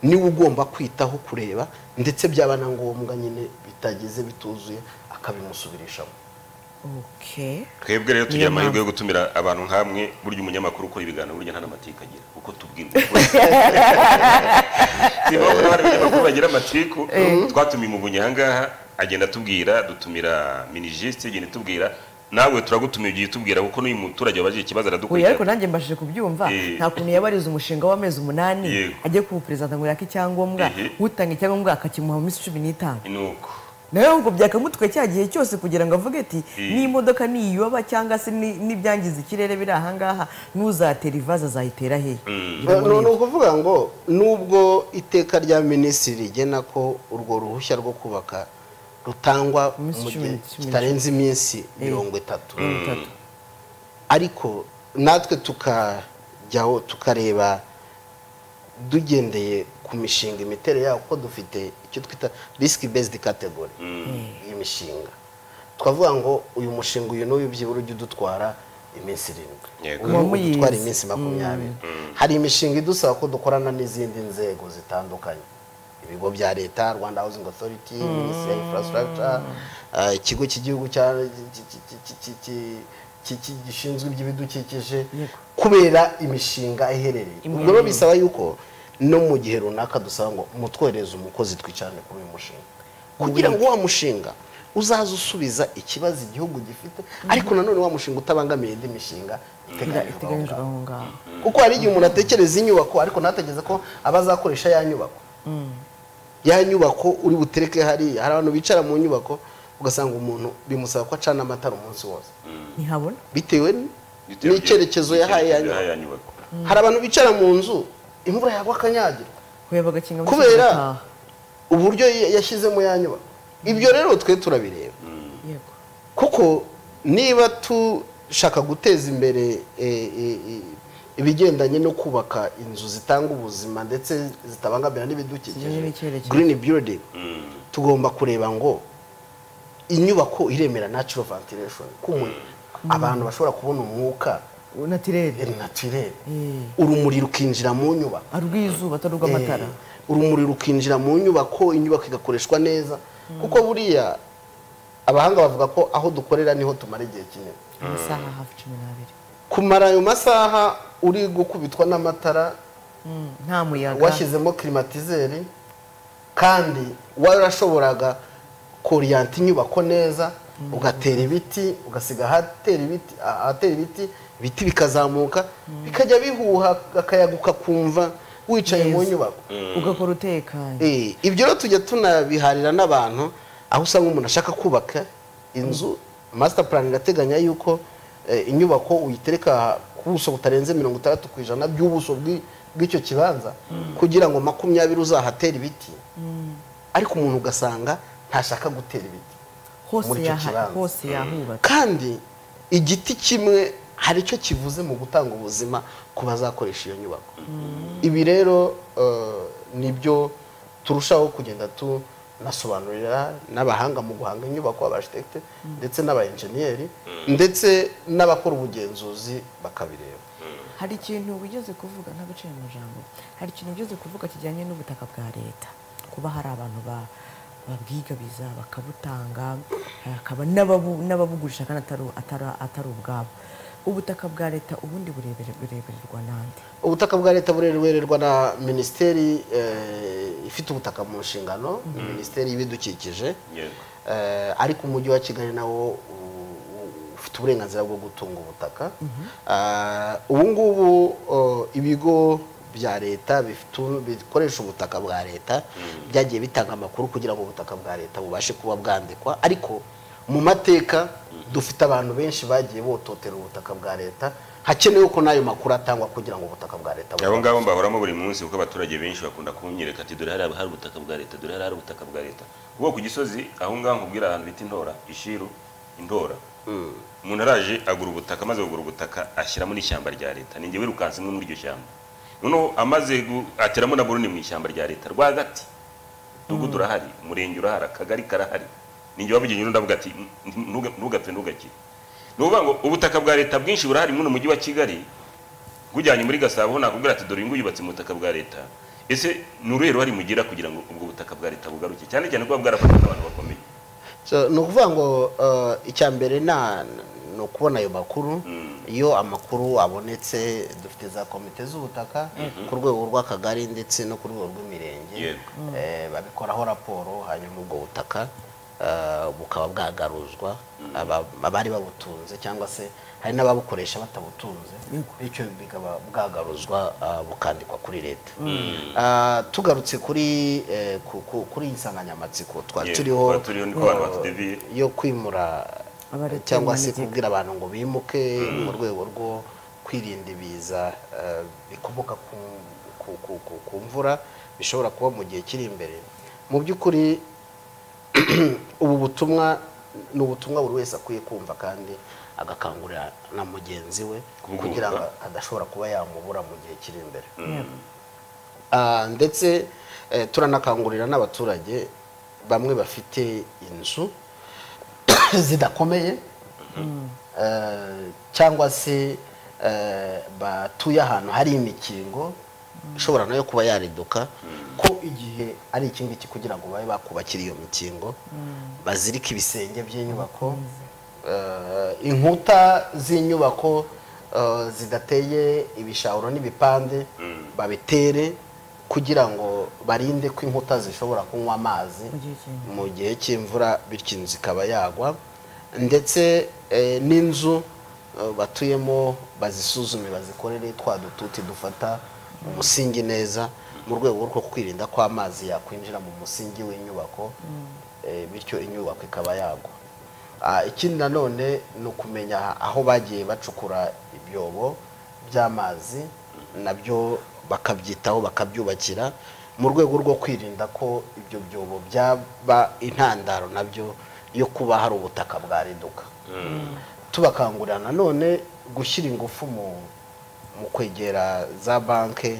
S3: niwe ugomba kwitaho kureba ndetse byaba na ngombwa nyine bitageze bituzuye akabimusubirishamo
S2: okay
S1: twebwe rero
S2: Niyo
S1: tugira amahirwe yo
S2: mpamvu.
S1: gutumira abantu nkamwe burya umunyamakuru ukora ibiganiro burya nta n'amatiku agira uko tubwirwa si ngombwa ko hari abanyamakuru bagira amatiku twatumiye umuvunyi ahangaha agenda atubwira dutumira minijisite igenda itubwira nawe turagutumiye ugiye utubwira kuko n'uyu muturage wabajije ikibazo
S2: uyu ariko
S1: aradukurikirana
S2: nanjye mbashije kubyumva
S1: Eh.
S2: nta kuntu yabariza umushinga w'amezi umunani
S1: Yego.
S2: ajya kuwuperezida ngo yake icyangombwa
S1: Ehe.
S2: utanga icyangombwa akakimuha mu minsi cumi n'itanu
S1: ni uko
S2: nawe ahubwo byakamutwe cya gihe cyose kugira ngo avuge ati
S1: Eh.
S2: n'imodoka niyoba cyangwa se ni- n'ibyangiza ikirere biri ahangaha n'uzatera ivaza azayitera hehe Ngira ngo
S3: ni
S2: ni-
S3: ukuvuga ngo nubwo iteka rya minisitiri rigena ko urwo ruhushya rwo kubaka rutangwa
S2: Iminsi
S3: mu
S2: cumi
S3: gihe
S2: n'icumi.
S3: kitarenze iminsi mirongo itatu
S2: mirongo itatu.
S3: ariko natwe tukajyaho tukareba dugendeye ku mishinga imiterere yawo ko dufite icyo twita risiki bezidi kategori y'imishinga twavuga ngo uyu mushinga uyu n'uyu byibura ujye udutwara iminsi irindwi
S1: Yego.
S3: uyu
S2: Uwamuyize.
S3: udutwara iminsi makumyabiri hari imishinga idusaba ko dukorana n'izindi nzego zitandukanye ibigo bya leta rwanda housing authority minisiteri ya infrastructure eh, ikigo cy'igihugu cya- ki- ki- ki- ki- ki- ki- ki- ki- gishinzwe iby'ibidukikije
S2: Yego.
S3: kubera imishinga iherereye ubwo rero bisaba yuko no mu gihe runaka dusaba ngo mutwohereze umukozi twicarane kuri uyu mushinga kugira ngo wa mushinga uzaze usubiza ikibazo igihugu gifite ariko nanone wa mushinga utabangamiye indi mishinga iteganyijwe aho
S2: iteganyijwe
S3: ngaho
S2: aho ngaho
S3: kuko hari igihe umuntu atekereza inyubako ariko ntatekereza ko aba azakoresha ya nyubako ya nyubako uri butereke hariya hari abantu bicara mu nyubako ugasanga umuntu bimusaba ko acana amatara umunsi wose
S2: ntihabona
S3: bitewe n'icyerekezo yahaye ya nyubako
S1: ya nyubako
S3: hari abantu bicara mu nzu imvura yagwa akanyagirwa
S2: kureba agakinga mu
S3: kubera
S2: kibuga ataha.
S3: uburyo ya- yashyizemo ya nyubako ibyo rero twe turabireba
S2: yego
S3: kuko niba dushaka guteza imbere e, e, e, ibigendanye no kubaka inzu zitanga ubuzima ndetse zitabangamira
S2: Zijyanye
S3: n'ibidukikije
S2: n'icyerekezo.
S3: green building
S1: Mm.
S3: tugomba kureba ngo inyubako iremera natural ventilation kumwe abantu bashobora kubona umwuka
S2: natirere
S3: naturel
S2: Eh.
S3: urumuri rukinjira mu nyubako
S2: ari urw'izuba atari urw'amatara
S3: Eh, urumuri rukinjira mu nyubako inyubako igakoreshwa neza kuko buriya abahanga bavuga ko aho dukorera niho tumara igihe kinini
S2: amasaha hafi cumi n'abiri
S3: kumara ayo masaha uri gukubitwa n'amatara
S2: Mm, nta muyaga
S3: washyizemo klimatizeri kandi warashoboraga koriyanta inyubako neza ugatera ibiti ugasiga ahatera ibiti ahatera ibiti ibiti bikazamuka bikajya bihuha akayaga ukakumva wicaye mu
S2: Neza.
S3: nyubako
S2: ugakora utekanye
S3: Eh, ibyo rero tujya tunabiharira n'abantu aho usanga umuntu ashaka kubaka inzu master plan irateganya yuko eh, inyubako uyitereka ku buso butarenze mirongo itandatu ku ijana by'ubuso bw'i- bw'icyo kibanza kugira ngo makumyabiri uzahatere ibiti ariko umuntu ugasanga ntashaka gutera ibiti
S2: hose
S3: muri icyo
S2: yaha-
S3: kibanza.
S2: hose yahubatse
S3: kandi igiti kimwe hari icyo kivuze mu gutanga ubuzima ku bazakoresha iyo nyubako ibi rero eh, nibyo turushaho kugenda tunasobanurira n'abahanga mu guhanga inyubako abajetekite ndetse n'abayenjeniyeri ndetse n'abakora ubugenzuzi bakabireba
S2: hari ikintu wigeze kuvuga ntaguciye mu ijambo hari ikintu wigeze kuvuga kijyanye n'ubutaka bwa leta kuba hari abantu ba- babwigabiza bakabutanga hakaba n'ababu- n'ababugurisha kandi atari- atari- atari ubwabo ubutaka bwa leta ubundi burebere burebererwa n'andi
S3: ubutaka bwa leta burebererwa na minisiteri eh, ifite ubutaka mu nshingano minisiteri y'ibidukikije
S1: yego
S3: Eh, ariko umujyi wa kigali nawo u- u- ufite uburenganzira bwo gutunga ubutaka Eh, ubu ngubu eh, ibigo bya leta bifite u- bikoresha ubutaka bwa leta byagiye bitanga amakuru kugira ngo ubutaka bwa leta bubashe kuba bwandikwa ariko mu mateka dufite abantu benshi bagiye bototera ubutaka bwa leta hakenewe ko n'ayo makuru atangwa kugira ngo ubutaka bwa leta
S1: abo
S3: bubashe
S1: ngabo mbahoramo buri munsi kuko abaturage benshi bakunda kunyereka ati dore hariya hari ubutaka bwa leta dore hariya hari ubutaka bwa leta ubwo ku gisozi aho ngaho nkubwira ahantu bita intora ishiru indora umuntu araje agura ubutaka amaze kugura ubutaka ashyiramo n'ishyamba rya leta ninjye wirukanse imwe muri iryo shyamba noneho amaze gu- ateramo na buruni mu ishyamba rya leta rwagati mudugudu urahari umurenge urahari akagari karahari ninjye wabugenye ndavuga ati "Ntu- ntuga- ntugapfe ntugakire ni ukuvuga ngo ubutaka bwa leta bwinshi burahari muri mujyi wa kigali bujyanye muri gasabo nakubwira ati dore uyu nguyu yubatse mu butaka bwa leta ese ni uruhe ruhare mugira kugira ngo ubwo butaka bwa leta bugaruke cyane cyane kuba bwarafashwe n'abantu bakomeye
S3: So, ni ukuvuga ngo eh, icya mbere na ni ukubona ayo makuru iyo amakuru abonetse dufite za komite z'ubutaka ku rwego rw'akagari ndetse no ku rwego rw'imirenge
S1: Yego.
S3: Eh, babikoraho raporo hanyuma ubwo butaka eh, bukaba bwagaruzwa aba- abari babutunze cyangwa se hari n'ababukoresha batabutunze
S2: Yego.
S3: bityo bikaba bwagaruzwa ah, bukandikwa kuri leta Ah, tugarutse kuri eh, ku- ku- kuri iyi nsanganyamatsiko twa
S1: Yego,
S3: turiho
S1: twari turiho niko abantu
S3: eh,
S1: batudeviye.
S3: yo kwimura
S2: Abareta
S3: eh, cyangwa se
S2: imanegeka.
S3: kubwira abantu ngo bimuke mu rwego rwo kwirinda ibiza eh, bikomoka ku, ku, ku, ku, ku mvura bishobora kuba mu gihe kiri imbere mu by'ukuri ubu butumwa ni ubutumwa buri wese akwiye kumva kandi agakangurira na mugenzi we
S1: Kubwumva.
S3: kugira ngo adashobora kuba yamubura mu gihe kiri imbere
S2: Yego.
S3: Ah, ndetse eh, turanakangurira n'abaturage bamwe bafite inzu zidakomeye eh, cyangwa se eh, batuye ahantu hari imikingo ishobora nayo kuba yariduka ko igihe ari iki ngiki kugira ngo babe bakubakira iyo mikingo bazirike ibisenge by'inyubako eh, inkuta z'inyubako eh, zidateye ibishahuro n'ibipande babitere kugira ngo barinde ko inkuta zishobora kunywa amazi
S2: Mu gihe cy'imvura.
S3: mu gihe cy'imvura bityo inzu ikaba yagwa ndetse eh, n'inzu eh, batuyemo bazisuzume bazikorere twa dututi dufata mu musingi neza mu rwego rwo kwirinda ko amazi yakwinjira mu musingi w'inyubako eh, bityo inyubako ikaba yagwa Ah, ikindi nanone ni ukumenya aho bagiye bacukura ibyobo by'amazi nabyo bakabyitaho bakabyubakira mu rwego rwo kwirinda ko ibyo byobo byaba intandaro nabyo yo kuba hari ubutaka bwariduka tubakangurira nanone gushyira ingufu mu mu kwegera za banki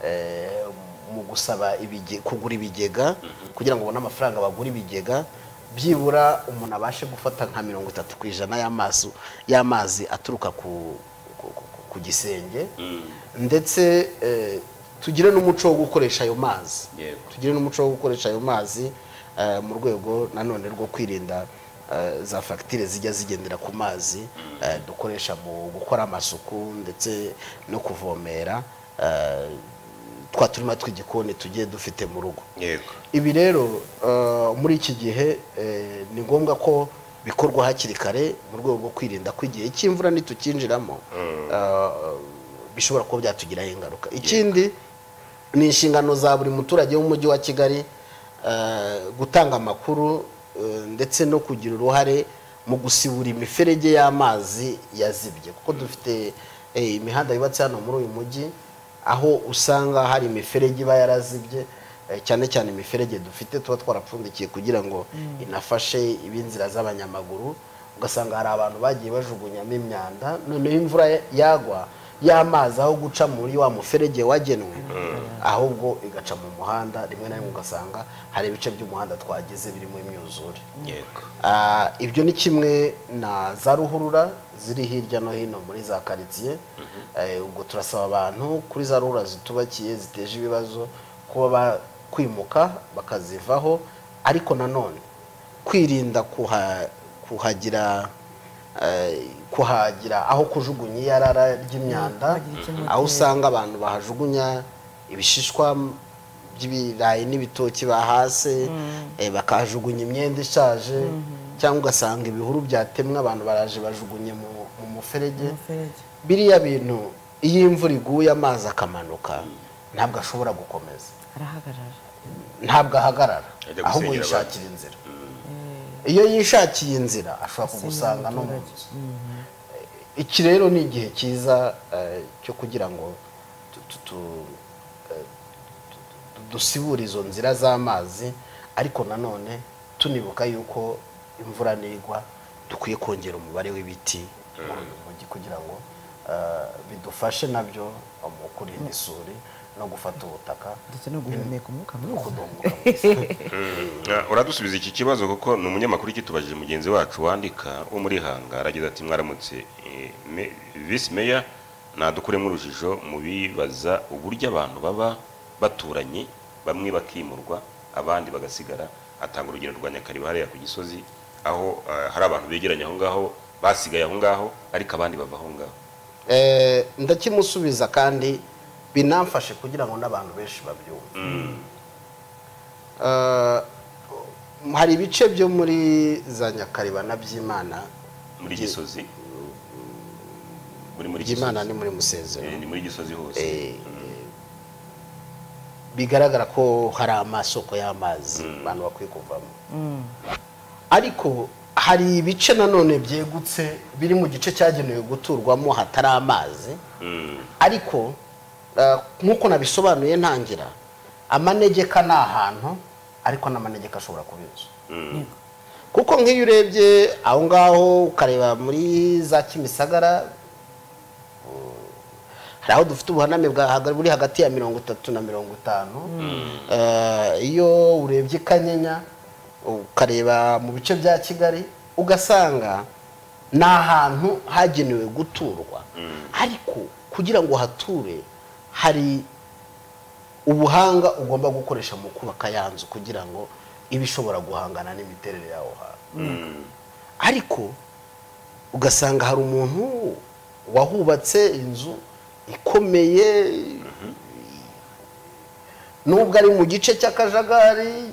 S3: eh, mu gusaba ibige- kugura ibigega kugira ngo ubone amafaranga bagura ibigega byibura umuntu abashe gufata nka mirongo itatu ku ijana y'amazi y'amazi aturuka ku, ku, ku, ku- ku gisenge ndetse eh, tugire n'umuco wo gukoresha ayo mazi
S1: Yego.
S3: tugire n'umuco wo gukoresha ayo mazi eh, mu rwego nanone rwo kwirinda eh, za fagitire zijya zigendera ku mazi eh, dukoresha mu gukora amasuku ndetse no kuvomera eh, twa turima tw'igikoni tugiye dufite mu rugo
S1: yego
S3: ibi rero eh, muri iki gihe eh, ni ngombwa ko bikorwa hakiri kare mu rwego rwo kwirinda ko igihe cy'imvura nitukinjiramo eh, bishobora kuba byatugiraho ingaruka ikindi ni inshingano za buri muturage w'umujyi wa kigali eh, gutanga amakuru eh, ndetse no kugira uruhare mu gusibura imiferege y'amazi yazibye kuko dufite eh, imihanda yubatse hano muri uyu mujyi aho usanga hari imiferege iba yarazibye eh, cyane cyane imiferege dufite tuba twarapfundikiye kugira ngo inafashe ibinzira z'abanyamaguru ugasanga hari abantu bagiye bajugunyamo imyanda noneho imvura yagwa y'amazi aho guca muri wa muferege wagenwe ahubwo igaca mu muhanda rimwe na rimwe ugasanga hari ibice by'umuhanda twagize birimo imyuzure
S1: yego
S3: Ah, ibyo ni kimwe na za ruhurura ziri hirya no hino muri za karitsiye Eh, ubwo turasaba abantu kuri za ruhurura zitubakiye ziteje ibibazo kuba bakwimuka bakazivaho ariko nanone kwirinda kuha- kuhagira eh, kuhagira aho kujugunya iyarara ry'imyanda
S2: Kuhagira icyo moteri.
S3: aho usanga abantu bahajugunya ibishishwa by'ibirayi n'ibitoki bahase eh, bakahajugunya imyenda ishaje cyangwa ugasanga ibihuru byatemwe abantu baraje bajugunye mu, mu muferege
S2: umuferege
S3: biriya bintu iyo imvura iguye amazi akamanuka ntabwo ashobora gukomeza
S2: arahagarara
S3: ntabwo ahagarara
S1: Ajya
S3: ahubwo
S1: gusengera
S3: yishakira inzira iyo yishakiye inzira ashobora kugusanga no mu nzu iki rero ni igihe cyiza eh, cyo kugira ngo tu- tu- tu- eh, tu- tu- dusibure izo nzira z'amazi ariko nanone tunibuka yuko imvura nigwa dukwiye kongera umubare w'ibiti muri uyu mujyi kugira ngo eh, bidufashe nabyo mu kurinda isuri no gufata ubutaka
S2: ndetse no guhumeka umwuka mwiza
S3: kuduhumuka
S1: Uh, uradusubiza iki kibazo kuko ni umunyamakuru kitubajije mugenzi wacu wandika wo muri hanga aragize ati mwaramutse eh, me- visi meya nadukuremo urujijo mu bibaza uburyo abantu baba baturanye bamwe bakimurwa abandi bagasigara atanga urugero rwa nyakariba hariya ku gisozi aho eh, hari abantu begeranye aho ngaho basigaye aho ngaho ariko abandi bava aho ngaho
S3: Eh, ndakimusubiza kandi binamfashe kugira ngo n'abantu benshi babyumve Eh, hari ibice byo muri za nyakariba na byimana
S1: muri gisozi muri muri
S3: byimana
S1: gisozi
S3: ni muri
S1: Eh,
S3: musezero
S1: ni muri gisozi hose
S3: Eh, bigaragara ko hari amasoko y'amazi abantu bakwiye kuvamo ariko hari ibice nanone byegutse biri mu gice cyagenewe guturwamo hatari amazi
S1: Mm,
S3: ariko eh, nk'uko nabisobanuye ntangira amanegeka ni ahantu ariko n'amanegeka ashobora kuba inzu kuko nk'iyo urebye aho ngaho ukareba muri za kimisagara uh, hari aho dufite ubuhaname bwa haga- buri hagati ya mirongo itatu na mirongo itanu Eh, iyo urebye i kanyinya ukareba mu bice bya kigali ugasanga ni ahantu hagenewe guturwa ariko kugira ngo hature hari ubuhanga ugomba gukoresha mu kubaka ya nzu kugira ngo ibe ishobora guhangana n'imiterere yaho hantu ariko ugasanga hari umuntu wahubatse inzu ikomeye nubwo ari mu gice cy'akajagari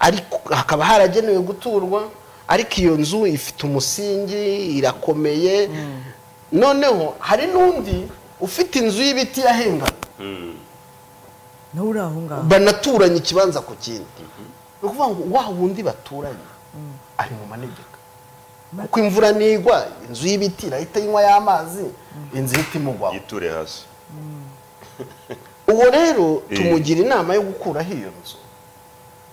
S3: ariko hakaba haragenewe guturwa ariko iyo nzu ifite umusingi irakomeye noneho hari n'undi ufite inzu y'ibiti yahengana
S1: mm,
S2: nawe uri aho ngaho
S3: banaturanye ikibanza ku kindi ni ukuvuga ngo wa wundi baturanye ari mu manegeka kuko imvura nigwa inzu y'ibiti irahita inywa y'amazi inzu ihita imugwaho
S1: yiture hasi
S3: uwo rero
S1: Eh.
S3: tumugira inama yo gukuraho iyo nzu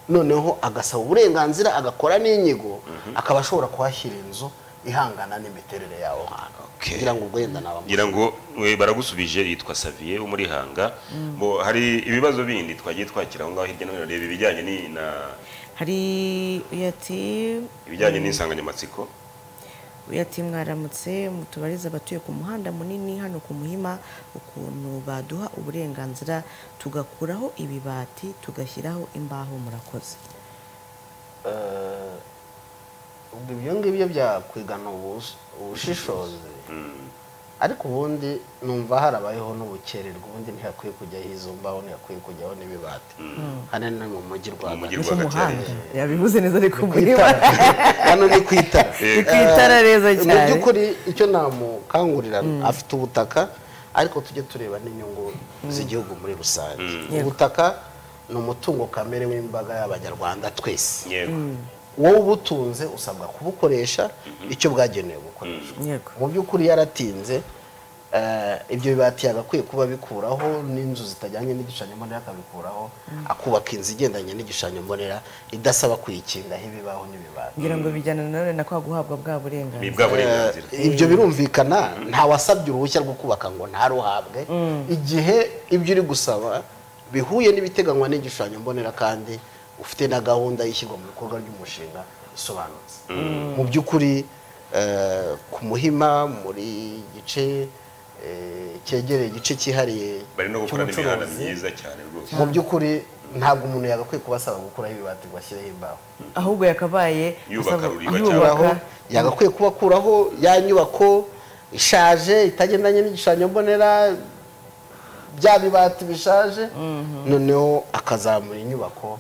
S3: noneho agasaba uburenganzira agakora n'inyigo akaba ashobora kuhashyira inzu ihangana n'imiterere yawo hantu
S1: Okay.
S3: kugira ngo wenda naba
S1: ngira ngo we baragusubije yitwa Xavier wo muri Hanga bo hari ibibazo bindi twagiye twakira aho ngaho hirya no hino reba ibijyanye ni na
S2: hari uyu ati
S1: ibijyanye n'insanganyamatsiko
S2: uyu ati mwaramutse mutubarize abatuye ku muhanda munini hano ku muhima ukuntu baduha uburenganzira tugakuraho ibibati tugashyiraho imbaho murakoze
S3: ubwo ibyo ngibyo byakwigana ubus- ubushishozi ariko ubundi numva harabayeho n'ubukererwa ubundi ntihakwiye kujyaho izo mbaho ntihakwiye kujyaho n'ibibati hano ni mu mujyi rwagati
S1: Mu
S2: ni
S1: mujyi
S2: ku
S1: rwagati
S2: muhanda
S1: hariya.
S2: yabivuze neza ari ku
S3: Ku
S2: muhima
S3: itara. hano ni ku itara
S2: ni ku itara neza
S3: mu
S2: cyane
S3: by'ukuri icyo namukangurira afite ubutaka ariko tujye tureba n'inyungu z'igihugu muri rusange
S2: Yego.
S3: ubutaka ni umutungo kamere w'imbaga y'abanyarwanda twese
S1: yego
S3: wowe ubutunze usabwa kubukoresha icyo bwagenewe gukoreshwa
S2: yego
S3: mu by'ukuri yaratinze eh, ibyo bibati yagakwiye kuba abikuraho n'inzu zitajyanye n'igishushanyo mbonera akabikuraho akubaka inzu igendanye n'igishushanyo mbonera idasaba kuyikingaho ibibaho n'ibibati
S2: ngira ngo bijyana nanone na kwa guhabwa bwa
S1: ni
S2: burenganzira
S1: bwa burenganzira
S3: Eh, ibyo birumvikana ntawasabye uruhushya rwo kubaka ngo ntaruhabwe igihe ibyo uri gusaba bihuye n'ibiteganywa n'igishushanyo mbonera kandi ufite na gahunda y'ishyirwa mu bikorwa ry'umushinga isobanutse mu by'ukuri eh, ku muhima muri gice eh, cyegereye igice cyihariye
S1: bari no gukora n'imihanda myiza cyane rwose
S3: mu byakuri ntabwo umuntu yagakwiye kuba asaba gukuraho ibibati ngo ashyireho imbaho
S2: ahubwo yakabaye
S1: Yubaka
S2: asaba-
S1: ruriba cyangwa-
S2: yubaka,
S3: kubakuraho yagakwiye kubakuraho ya nyubako ishaje itagendanye n'igishushanyo mbonera bya bibati bishaje noneho akazamura inyubako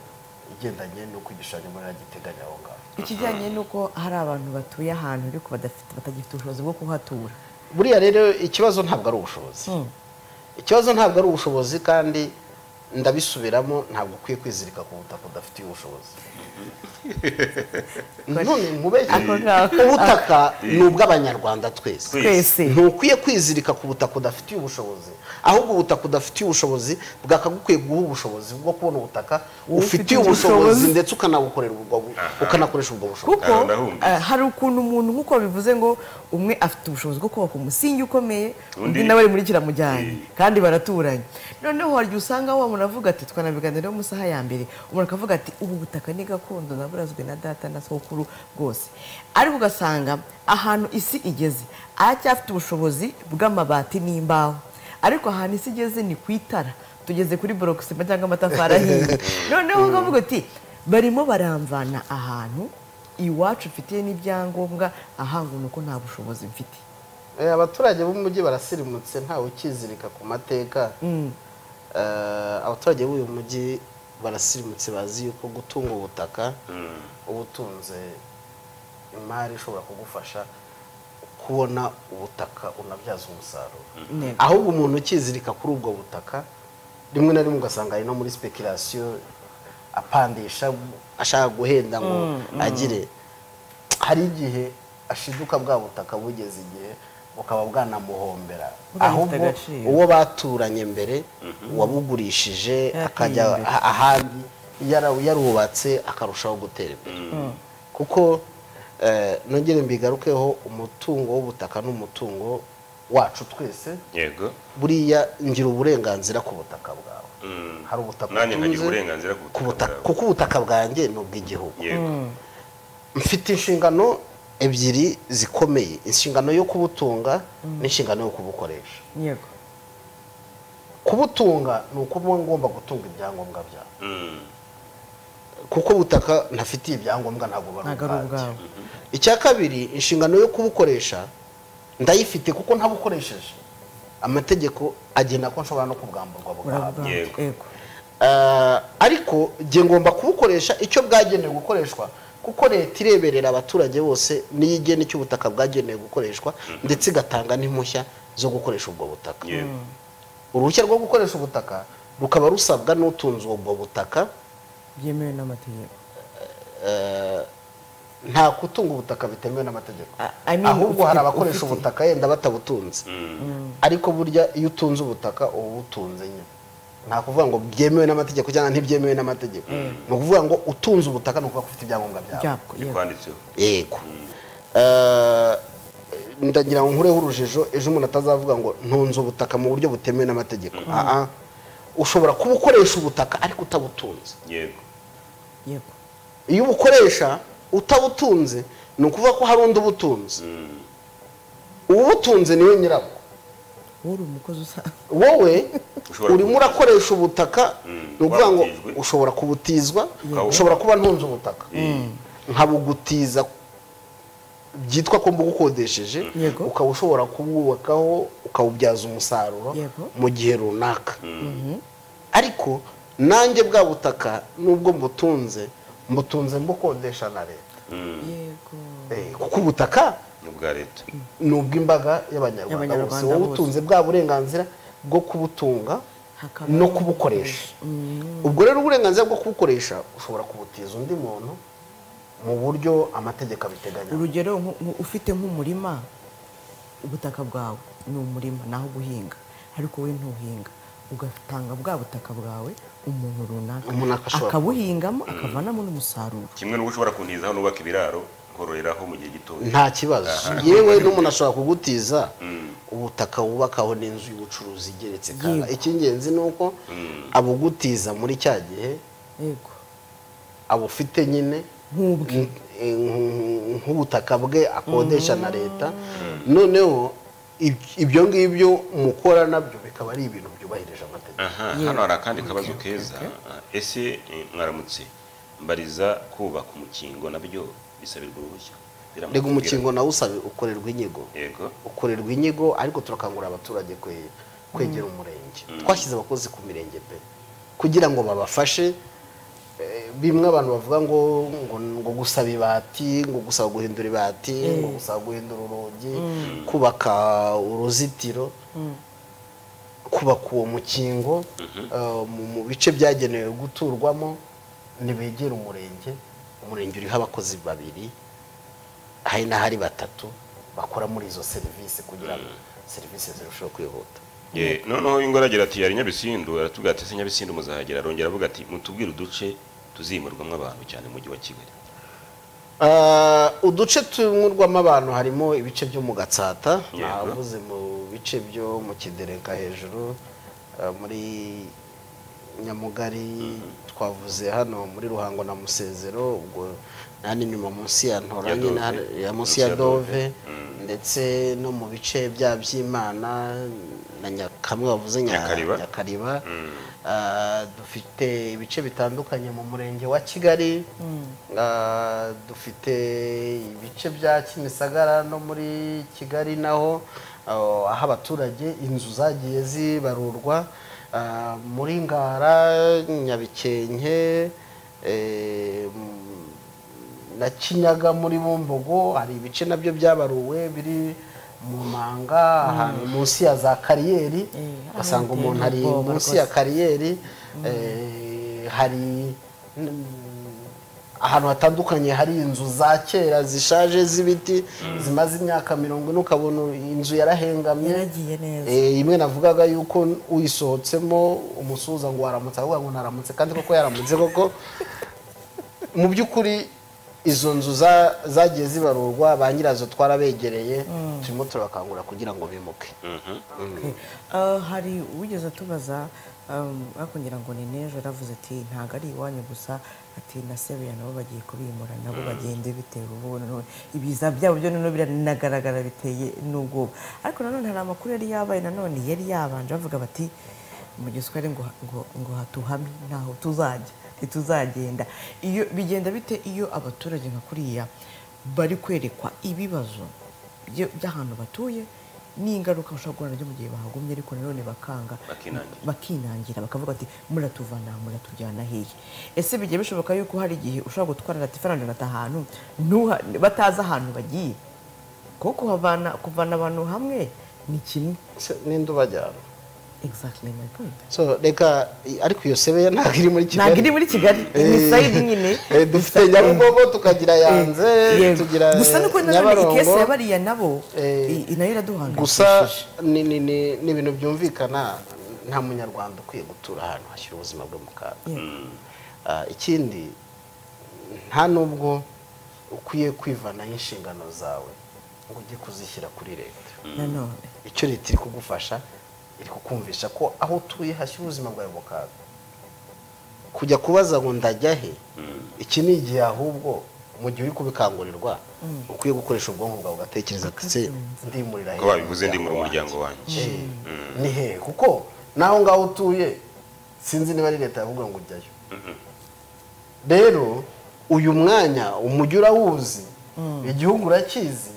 S3: igendanye n'uko igishushanyo mbonera giteganya aho ngaho
S2: ikijyanye n'uko hari abantu batuye ahantu ariko badafite batagifite ubushobozi bwo kuhatura
S3: buriya rero ikibazo ntabwo ari ubushobozi ikibazo ntabwo ari ubushobozi kandi ndabisubiramo ntabwo ukwiye kwizirika ku butaka udafitiye ubushobozi none
S2: Ako ngako.
S3: mubeshye ubutaka ni ubw'abanyarwanda twese
S2: twese
S3: ntukwiye kwizirika ku butaka udafitiye ubushobozi ahubwo ubutaka udafitiye ubushobozi bwakagukwiye guha ubushobozi bwo kubona ubutaka ufitiye ubushobozi ndetse ukanabukorera ubwo bu- ukanakoresha ubwo bushobozi
S2: kuko
S1: Ntawe ndahunga.
S2: eh, hari ukuntu umuntu nk'uko babivuze ngo umwe afite ubushobozi bwo kubaka umusingi ukomeye undi
S1: Undi-
S2: nawe muri kiramujyanye
S1: Eh.
S2: kandi baraturanye noneho hari igihe usanga wa muntu avuga ati twanabiganiraho mu saha ya mbere umuntu akavuga ati ubu butaka ni gakondo naburazwe na data na sokuru bwose ariko ugasanga ahantu isi igeze aracyafite ubushobozi bw'amabati n'imbaho ariko ahantu isi igeze ni ku itara tugeze kuri borokisima cyangwa amatafari ahiye noneho ukavuga uti barimo baramvana ahantu iwacu mfitiye n'ibyangombwa ahanga uko nta bushobozi mfite
S3: Eh, abaturage b'umujyi barasirimutse ntawe ukizirika ku mateka Eh, abaturage b'uyu mujyi barasirimutse bazi yuko gutunga ubutaka uba utunze imari ishobora kugufasha kubona ubutaka unabyaza umusaruro
S2: Ntego.
S3: ahubwo umuntu ukizirika kuri ubwo butaka rimwe na rimwe ugasanga ari no muri speculation apandisha ashaka guhenda ngo agire hari igihe ashiduka bwa butaka bugeze igihe bukaba bwanamuhombera
S2: Bugafite
S3: ahubwo
S2: agaciro.
S3: uwo baturanye mbere uwabugurishije
S2: Yarateye
S3: akajya
S2: imbere.
S3: a- ahandi yara- yarubatse akarushaho gutera imbere kuko eh, nongere mbigarukeho umutungo w'ubutaka n'umutungo wacu twese
S1: yego
S3: buriya ngira uburenganzira ku butaka bwawe
S1: Mm.
S3: hari ubutaka
S1: nanjye nkagira
S3: utunze,
S1: uburenganzira ku
S3: ku
S1: butaka
S3: butaka
S1: bwawe.
S3: kuko ubutaka bwanjye ni ubw'igihugu
S1: yego
S3: mfite inshingano ebyiri zikomeye inshingano yo kubutunga n'inshingano yo kubukoresha
S2: yego
S3: kubutunga ni ukuba ngomba gutunga ibyangombwa byawe
S1: Mm.
S3: kuko ubutaka ntafitiye ibyangombwa ntabwo
S2: ntabwo ari
S3: ari ubwanjye
S2: ubwawe
S3: icya kabiri inshingano yo kubukoresha ndayifite kuko ntabukoresheje amategeko agena ko nshobora no kubwamburwa bwahabwa
S2: urabwambye
S1: Yego.
S2: yego
S3: Eh, ariko nge ngomba kubukoresha icyo bwagenewe gukoreshwa kuko leta ireberera abaturage bose niyo igena icyo ubutaka bwagenewe gukoreshwa ndetse igatanga n'impushya zo gukoresha ubwo butaka
S1: yego
S3: uruhushya rwo gukoresha ubutaka rukaba rusabwa n'utunze ubwo butaka
S2: byemewe n'amategeko
S3: eh, nta kutunga ubutaka bitemewe n'amategeko
S2: I- I mean,
S3: ahubwo
S2: ufite-
S3: hari abakoresha
S2: ufite.
S3: ubutaka yenda batabutunze ariko burya iyo utunze ubutaka uba ubutunze nyine nta kuvuga ngo byemewe n'amategeko cyangwa ntibyemewe n'amategeko ni ukuvuga ngo utunze ubutaka ni ukuvuga ko ufite ibyangombwa byawe
S2: byabwo yego
S1: bikwanditseho
S3: yego Eh, ndagira ngo nkureho urujijo ejo umuntu atazavuga ngo ntunze ubutaka mu buryo butemewe n'amategeko Ah, ah. ushobora kuba ukoresha ubutaka ariko utabutunze
S1: yego
S2: yego
S3: iyo ubukoresha utabutunze ni ukuvuga ko hari undi ubutunze uwubutunze niwe nyirabwo
S2: wowe uri umukozi usanzwe
S3: wowe
S1: Ushobora
S3: urimo
S1: kubutizwa.
S3: urakoresha ubutaka ni ukuvuga ngo
S1: Wabutijwe.
S3: ushobora kubutizwa
S1: Ukaba-
S3: ushobora kuba ntunze ubutaka nkabugutiza byitwa ko mbugukodesheje
S2: Yego.
S3: ukaba ushobora kubwubakaho ukawubyaza umusaruro
S2: Yego.
S3: mu gihe runaka ariko nanjye bwa butaka nubwo mbutunze mbutunze mbukodesha na leta
S2: yego
S3: Eh, kuko ubutaka
S1: ni ubwa leta
S3: ni ubw'imbaga y'abanyarwanda
S2: Y'abanyarwanda
S3: bose
S2: bose.
S3: wowe utunze bwa burenganzira bwo kubutunga
S2: Hakaba
S3: no kubukoresha ubwo rero uburenganzira bwo kubukoresha ushobora kubutiza undi muntu mu buryo amategeko abiteganya
S2: urugero nku- nku- ufite nk'umurima ubutaka bwawe ni umurima naho guhinga ariko we ntuhinga ugatanga bwa butaka bwawe umuntu runaka
S3: Umuntu akashobora-
S2: akabuhingamo akavanamo n'umusaruro
S1: kimwe n'uko ushobora kuntizaho n'ubaka ibiraro nkororeraho mu gihe gitoya
S3: nta kibazo yewe n'umuntu ashobora kugutiza ubutaka wubakaho n'inzu y'ubucuruzi igeretse kara
S2: Yego.
S3: icy'ingenzi ni uko abugutiza muri cya gihe
S2: yego
S3: abufite nyine
S2: Nk'ubwe.
S3: nk- eh, nk- nk'ubutaka bwe akodesha na leta noneho ib- ibyo ngibyo mukora nabyo bikaba ari ibintu byubahirije amategeko
S1: aha
S2: Yeah.
S1: hano hari akandi kabazo keza ese eh, mwaramutse mbariza kubaka umukingo nabyo bisabirwa uruhushya Biramutse
S3: rega
S1: kubwira-
S3: umukingo nawo usaba ukorerwa inyigo
S1: yego
S3: ukorerwa inyigo ariko turakangurira abaturage kwe- kwegera umurenge twashyize abakozi ku mirenge pe kugira ngo babafashe eh, bimwe abantu bavuga ngo ngo, ngo gusaba ibati ngo gusaba guhindura ibati ngo gusaba guhindura urugi kubaka uruzitiro kubaka uwo mukingo eh, mu- mu bice byagenewe guturwamo ntibegera umurenge umurenge uriho abakozi babiri hari n'ahari batatu bakora muri izo serivisi kugira ngo serivisi zirusheho kwihuta
S1: Ye, noneho yungo aragira ati yari nyabisindu aratubwira ati ese nyabisindu muzahagera arongera avuga ati mutubwire uduce tuzimurwamo abantu cyane mu mujyi wa kigali
S3: Ah, uduce tunyurwamo abantu harimo ibice byo mu gatsata
S1: Yego.
S3: navuze mu bice byo mu kidereka hejuru ah, muri nyamugari twavuze hano muri ruhango na musezero ubwo nani nyuma munsi ya
S1: Ya
S3: ntoranye na-
S1: Dove.
S3: ya munsi ya dove ndetse no mu bice bya by'imana na nyakamwe bavuze nya-
S1: Nyakariba.
S3: nyakariba Ah, dufite ibice bitandukanye mu murenge wa kigali Ah, dufite ibice bya kimisagara no muri kigali naho ah, aho abaturage inzu zagiye zibarurwa Ah, muri ngara nyabikenke eh, m- na kinyaga muri bumbogo hari ibice nabyo byabaruwe biri mu manga ahantu munsi ya za kariyeri
S2: Eh,
S3: ugasanga
S2: ahantu
S3: umuntu ari
S2: hateye
S3: munsi
S2: ubwoba
S3: ya kariyeri eh, hari mm, ahantu hatandukanye hari inzu za kera zishaje z'ibiti zimaze imyaka mirongo ine ukabona inzu yarahengamye
S2: yaragiye neza
S3: Eh, imwe navugaga yuko uyisohotsemo umusuhuza ngo waramutse avuga ngo naramutse kandi koko yaramutse koko mu by'ukuri izo nzu za- zagiye zibarurwa ba nyirazo twarabegereye turimo turabakangurira kugira ngo bimuke
S2: Okay. Ah, hari uwigeze atubaza um, akongera ngo ni nejo yaravuze ati ntabwo ari iwanyu gusa ati na sebuya nabo bagiye kubimura nabo bagende bitewe ubuntu none ibiza byabo byo noneho biranagaragara biteye n'ubwoba ariko nanone hari amakuru yari yabaye nanone yari yabanje bavuga bati mu giswahili ngo ngo ngo hatuhame ntaho tuzajya ntituzagenda iyo bigenda bite iyo abaturage nka kuriya bari kwerekwa ibibazo byo- by'ahantu batuye n'ingaruka bashobora guhura nabyo mu gihe bahagumye ariko nanone bakanga
S1: Bakinangira.
S2: bakinangira bakavuga ati muratuvana aha, muratujyana hehe ese bigiye bishoboka yuko hari igihe ushobora gutwara ati faranga ahantu ntuha- batazi ahantu bagiye kuko kuhavana kuvana abantu hamwe ni kimwe
S3: Se- ninde ubajyana
S2: exactly my point
S3: so reka i- ariko iyo sebeya ntabwo iri muri kigali
S2: ntabwo iri muri kigali ni
S3: Eh,
S2: sayidi nyine
S3: eh, dufite nyabugogo tukagira yanze
S2: Yego.
S3: tugira
S2: gusa nuko nanone
S3: Nyabarongo.
S2: ikese yabariya nabo
S3: Eh,
S2: i- i- nayo iraduhangayikishije
S3: gusa ni ni- ni- ni ibintu byumvikana nta munyarwanda ukwiye gutura ahantu hashyira ubuzima bwe mu kaga
S2: Yego.
S3: Ah, ikindi nta n'ubwo ukwiye kwivanaho inshingano zawe ngo ujye kuzishyira kuri leta
S2: nanone
S3: icyo leta iri kugufasha iri kukumvisha ko aho utuye hashyira ubuzima bwawe mu kaga kujya kubaza ngo ndajya he iki ni igihe ahubwo mu gihe uri kubikangurirwa ukwiye gukoresha ubwonko bwawe ugatekereza ati "Se, ndimurira he
S1: ko babivuze ndi mu muryango wanjye
S3: Eh, ni hehe kuko naho ngaho utuye sinzi niba ari leta yavuga ngo ujyayo rero uyu mwanya umujyi urawuzi igihugu urakizi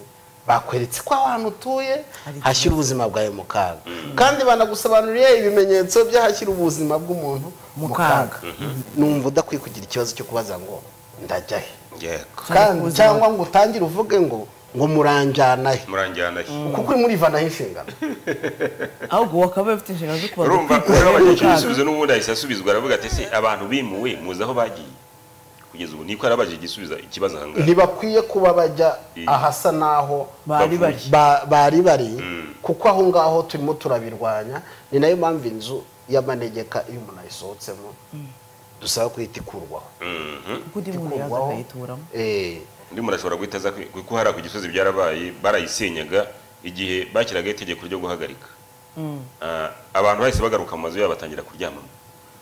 S3: bakweretse ko ahantu utuye
S2: Hari
S3: hashyira ubuzima bwawe mu kaga kandi banagusobanuriye ibimenyetso by'ahashyira ubuzima bw'umuntu
S2: Mu
S3: mu
S2: kaga.
S3: kaga numva udakwiye kugira ikibazo cyo kubaza ngo ndajya he
S1: yego
S3: kandi
S2: ubuzima-
S3: cyangwa ngo utangire uvuge ngo ngo muranjyana he
S1: muranjyana he
S3: kuko urimo urivanaho inshingano
S2: ahubwo wakaba bafite inshingano zo kubanza
S1: urumva
S2: kwikura
S1: urabona
S2: mu
S1: icyo
S2: kaga.
S1: gisubizo n'ubundi ahise asubizwa aravuga ati ese abantu bimuwe muzi aho bagiye kugeza ubu niko arabaje igisubizo ikibazo aha ngaha
S3: ntibakwiye kuba bajya ahasa n'aho
S2: Bari bari.
S3: ba- bari bari kuko aho ngaho turimo turabirwanya ni nayo mpamvu inzu y'amanegeka iyo umuntu ayisohotsemo dusaba kuhita ikurwaho
S2: kuko undi muntu yaza akayituramo
S3: Eh,
S1: undi muntu ashobora guhita aza kwi- kuko hariya ku gisozi byarabaye barayisenyaga igihe bashyiraga itegeko ryo guhagarika Ah, abantu bahise bagaruka mu mazu yabo batangira kuryamamo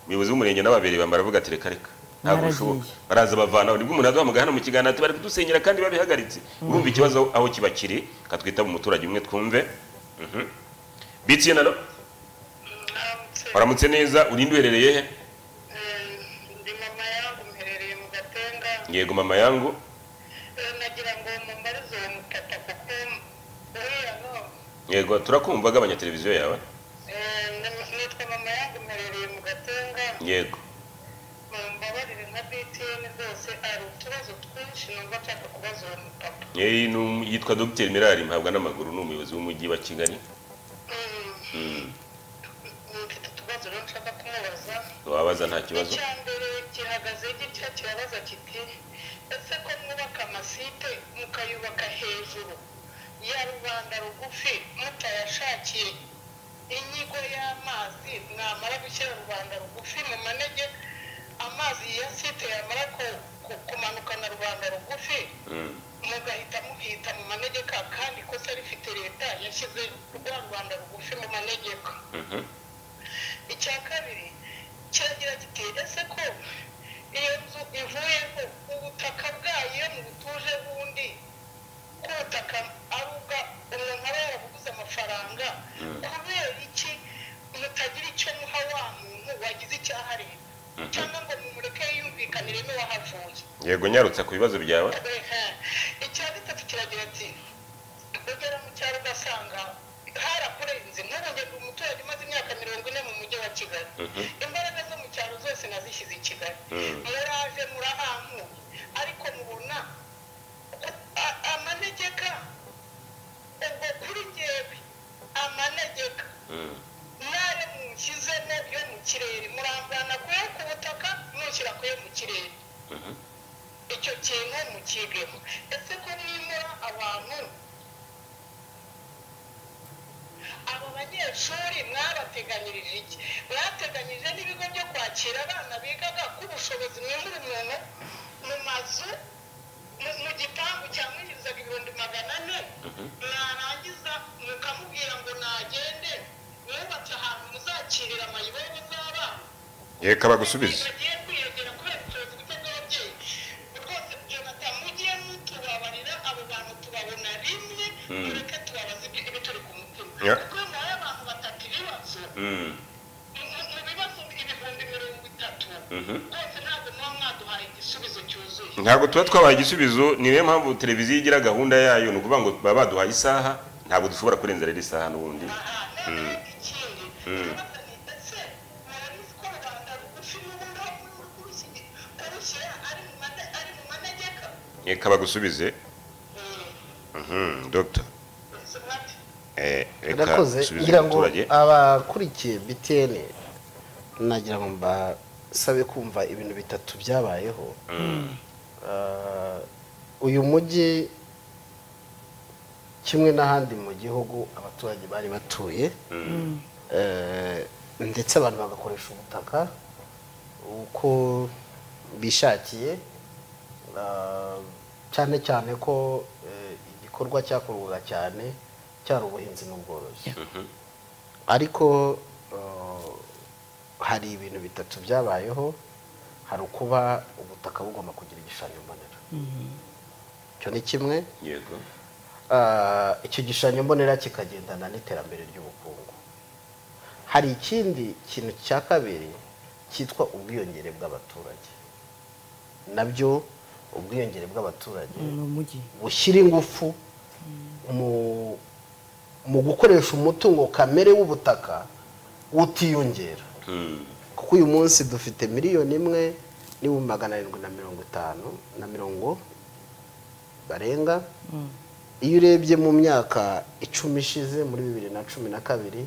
S1: umuyobozi w'umurenge n'ababiri bambara bavuga ati reka reka ntabwo
S2: Baragiye.
S1: bishoboka baraza bavanaho nibwo umuntu azamuga hano mu kiganiro ati bari kudusenyera kandi babihagaritse urumva ikibazo aho kiba kiri katwitaba umuturage umwe twumve Mhm. bitsiye nalo waramutse neza urinde uherereye he
S4: ndi mama yangu mherereye mu gatenga
S1: yego mama yangu
S4: Eh, nagira ngo mumarize uwo mutaka kuko uriya no
S1: yego turakumva gabanya televiziyo yawe
S4: Eh, ni- nitwa mama yangu mherereye mu gatenga
S1: yego
S4: Mu- mbabarire nka btn rwose hari utubazo twinshi numva nshaka kubaza uwo mupapa
S1: Eh, ni um- yitwa dr mirari mpabwa n'amaguru ni umuyobozi w'umujyi wa kigali
S4: Mm,
S1: Mm,
S4: mfite utubazo rero nshaka kumubaza
S1: wabaza nta kibazo
S4: icya mbere gihagaze gitya kirabaza kiti ese ko mwubaka amasite mukayubaka hejuru ya rubanda rugufi mutayashakiye inyigo y'amazi mwamara gushyira rubanda rugufi mu manege amazi ya site yamara ku- ku- kumanuka na rubanda rugufi
S1: Mm,
S4: mugahita muhita mu manegeka kandi ikosa rifite leta yashyize rwa rubanda rugufi mu manegeka
S1: mhm.
S4: icya kabiri kiragira kiti ese ko iyo nzu ivuyeho ubutaka bwayo mu butuje bundi k'ubutaka ari ubwa umuntu aba yarabuguze amafaranga kubera iki mutagira icyo muha wa muntu wagize icyaha leta cyangwa ngo mumureke yumvikanire n'uwahavuye
S1: yego nyarutse ku bibazo byawe
S4: icya gatatu kiragira ati ugera mu cyaro ugasanga harakurenze ntaragenda umuturage umaze imyaka mirongo ine mu mujyi wa kigali
S1: Mhm.
S4: imbaraga zo mu cyaro zose nazishyize i kigali
S1: Mm.
S4: muraje murahambuye ariko mubona a- amanegeka ubwo kuri ngewe amanegeka
S1: Mm,
S4: nayo mushyizemo yo mu kirere murambana kuyo ku butaka mushyira kuyo mu kirere
S1: mhm.
S4: icyo kintu mukigemo ese ko mwimura abantu abo banyeshuri mwabateganyirije iki mwateganyirije n'ibigo byo kwakira abana bigaga k'ubushobozi mwimura umuntu mu mazu mu- mu gipangu cyamwinjirizaga ibihumbi magana ane mwarangiza mukamubwira ngo nagende mwubatse ahantu muzakirira amayibobo z'abana
S1: yeka bagusubize
S4: bagiye kwiyongera kubera ubushobozi buke bw'ababyeyi rwose jonathan mujye mutubabarira abo bantu tubabona rimwe mureke tubabaze ibituri ku mutima
S1: Ya.
S4: kuko nawe abantu batatu ibibazo
S1: Mm,
S4: mu- mu bibazo ibihumbi mirongo itatu
S1: mhm.
S4: rwose ntabwo muba mwaduhaye igisubizo cyuzuye
S1: ntabwo tuba twabaye igisubizo ni niyo mpamvu televiziyo igira gahunda yayo ni ukuvuga ngo baba baduhaye isaha ntabwo dushobora kurenza rero isaha n'ubundi
S4: aha noneho ikindi ikibazo ni ese murabizi ko rubanda rugufi n'ubundi aho kurushyira ari mu mane- ari mu manegeka
S1: reka bagusubize dogita
S4: sumati
S1: reka
S3: urakoze
S1: subiza
S3: ngira ngo
S1: umuturage
S3: abakurikiye btn nagira ngo mbasabe kumva ibintu bitatu byabayeho Ah, uyu mujyi kimwe n'ahandi mu gihugu abaturage bari batuye Eh, ndetse abantu bagakoresha ubutaka uko bishakiye Ah, cyane cyane ko eh, igikorwa cyakorwaga cyane cyari ubuhinzi n'ubworozi ariko eh, hari ibintu bitatu byabayeho hari ukuba ubutaka bugomba kugira igishushanyo mbonera icyo ni kimwe
S1: yego
S3: Ah, icyo gishushanyo mbonera kikagendana n'iterambere ry'ubukungu hari ikindi kintu cya kabiri cyitwa ubwiyongere bw'abaturage nabyo ubwiyongere bw'abaturage
S2: ni umujyi
S3: bushyira ingufu mu mu gukoresha umutungo kamere w'ubutaka utiyongera
S1: Mm,
S3: kuko uyu munsi dufite miliyoni imwe n'ibihumbi magana arindwi na mirongo itanu na mirongo barenga iyo urebye mu myaka icumi ishize muri bibiri na cumi na kabiri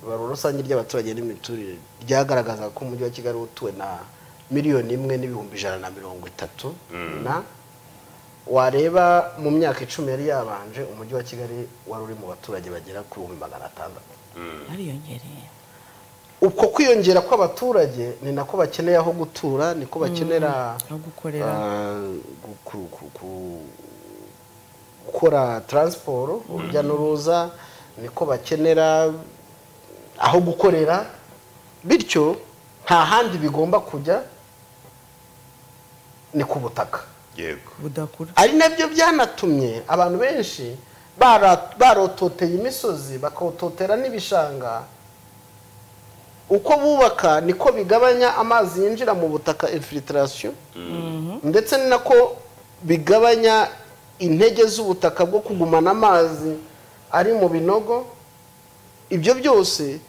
S3: ibarura rusange ry'abaturage n'imiturire ryagaragazaga ko umujyi wa kigali utuwe na miliyoni imwe n'ibihumbi ijana na mirongo itatu na wareba mu myaka icumi yari yabanje umujyi wa kigali wari uri mu baturage bagera ku bihumbi magana atandatu
S2: bariyongereye
S3: ubwo kwiyongera kw'abaturage ni nako bakeneye aho gutura niko bakenera
S2: aho gukorera.
S3: ah, gu- ku- ku- ku- gukora taransiporo urujya n'uruza niko bakenera aho gukorera bityo nta handi bigomba kujya ni ku butaka
S1: yego
S2: budakura
S3: ari nabyo byanatumye abantu benshi bara- barototeye imisozi bakototera n'ibishanga uko bubaka niko bigabanya amazi yinjira mu butaka infiltration ndetse ni nako bigabanya intege z'ubutaka bwo kugumana amazi ari mu binogo ibyo byose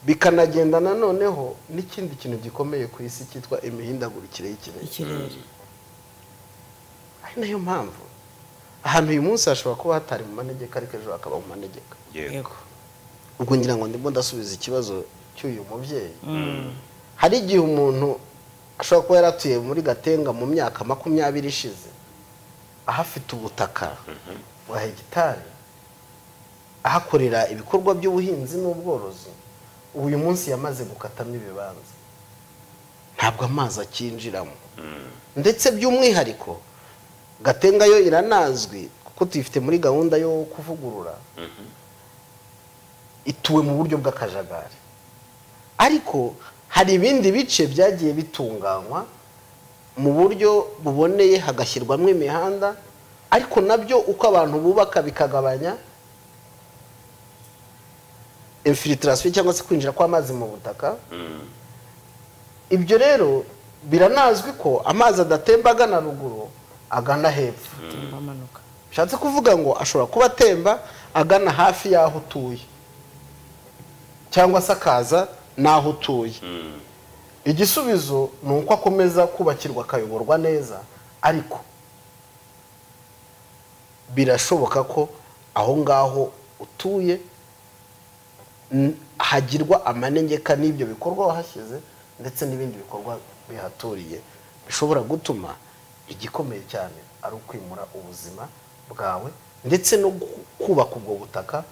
S3: bikanagenda noneho n'ikindi kintu gikomeye ku isi cyitwa imihindagurikire y'ikirere
S2: ikirere
S3: ari nayo mpamvu ahantu uyu munsi hashobora kuba hatari mu manegeka ariko ejo hakaba mu manegeka
S1: yego
S2: yego
S3: ubwo ngira ngo ndimo ndasubiza ikibazo cy'uyu mubyeyi hari igihe umuntu ashobora kuba yaratuye muri gatenga mu myaka makumyabiri ishize ahafite ubutaka bwa hegitari ahakorera ibikorwa by'ubuhinzi n'ubworozi ubu uyu munsi yamaze gukatamo ibibanza ntabwo amazi acyinjiramo ndetse by'umwihariko gatenga yo iranazwi kuko tuyifite muri gahunda yo kuvugurura ituwe mu buryo bw'akajagari ariko hari ibindi bice byagiye bitunganywa mu buryo buboneye hagashyirwamo imihanda ariko nabyo uko abantu bubaka bikagabanya infiltration cyangwa se kwinjira kw'amazi mu butaka ibyo rero biranazwi ko amazi adatemba agana ruguru agana hepfo
S2: atemba amanuka
S3: bishatse kuvuga ngo ashobora kuba atemba agana hafi y'aho utuye cyangwa se akaza n'aho utuye igisubizo ni uko akomeza kubakirwa akayoborwa neza ariko birashoboka ko aho ngaho utuye n- hagirwa amanegeka n'ibyo bikorwa wahashyize ndetse n'ibindi bikorwa bihaturiye bishobora gutuma igikomeye cyane ari ukwimura ubuzima bwawe ndetse no gu- kubaka ubwo butaka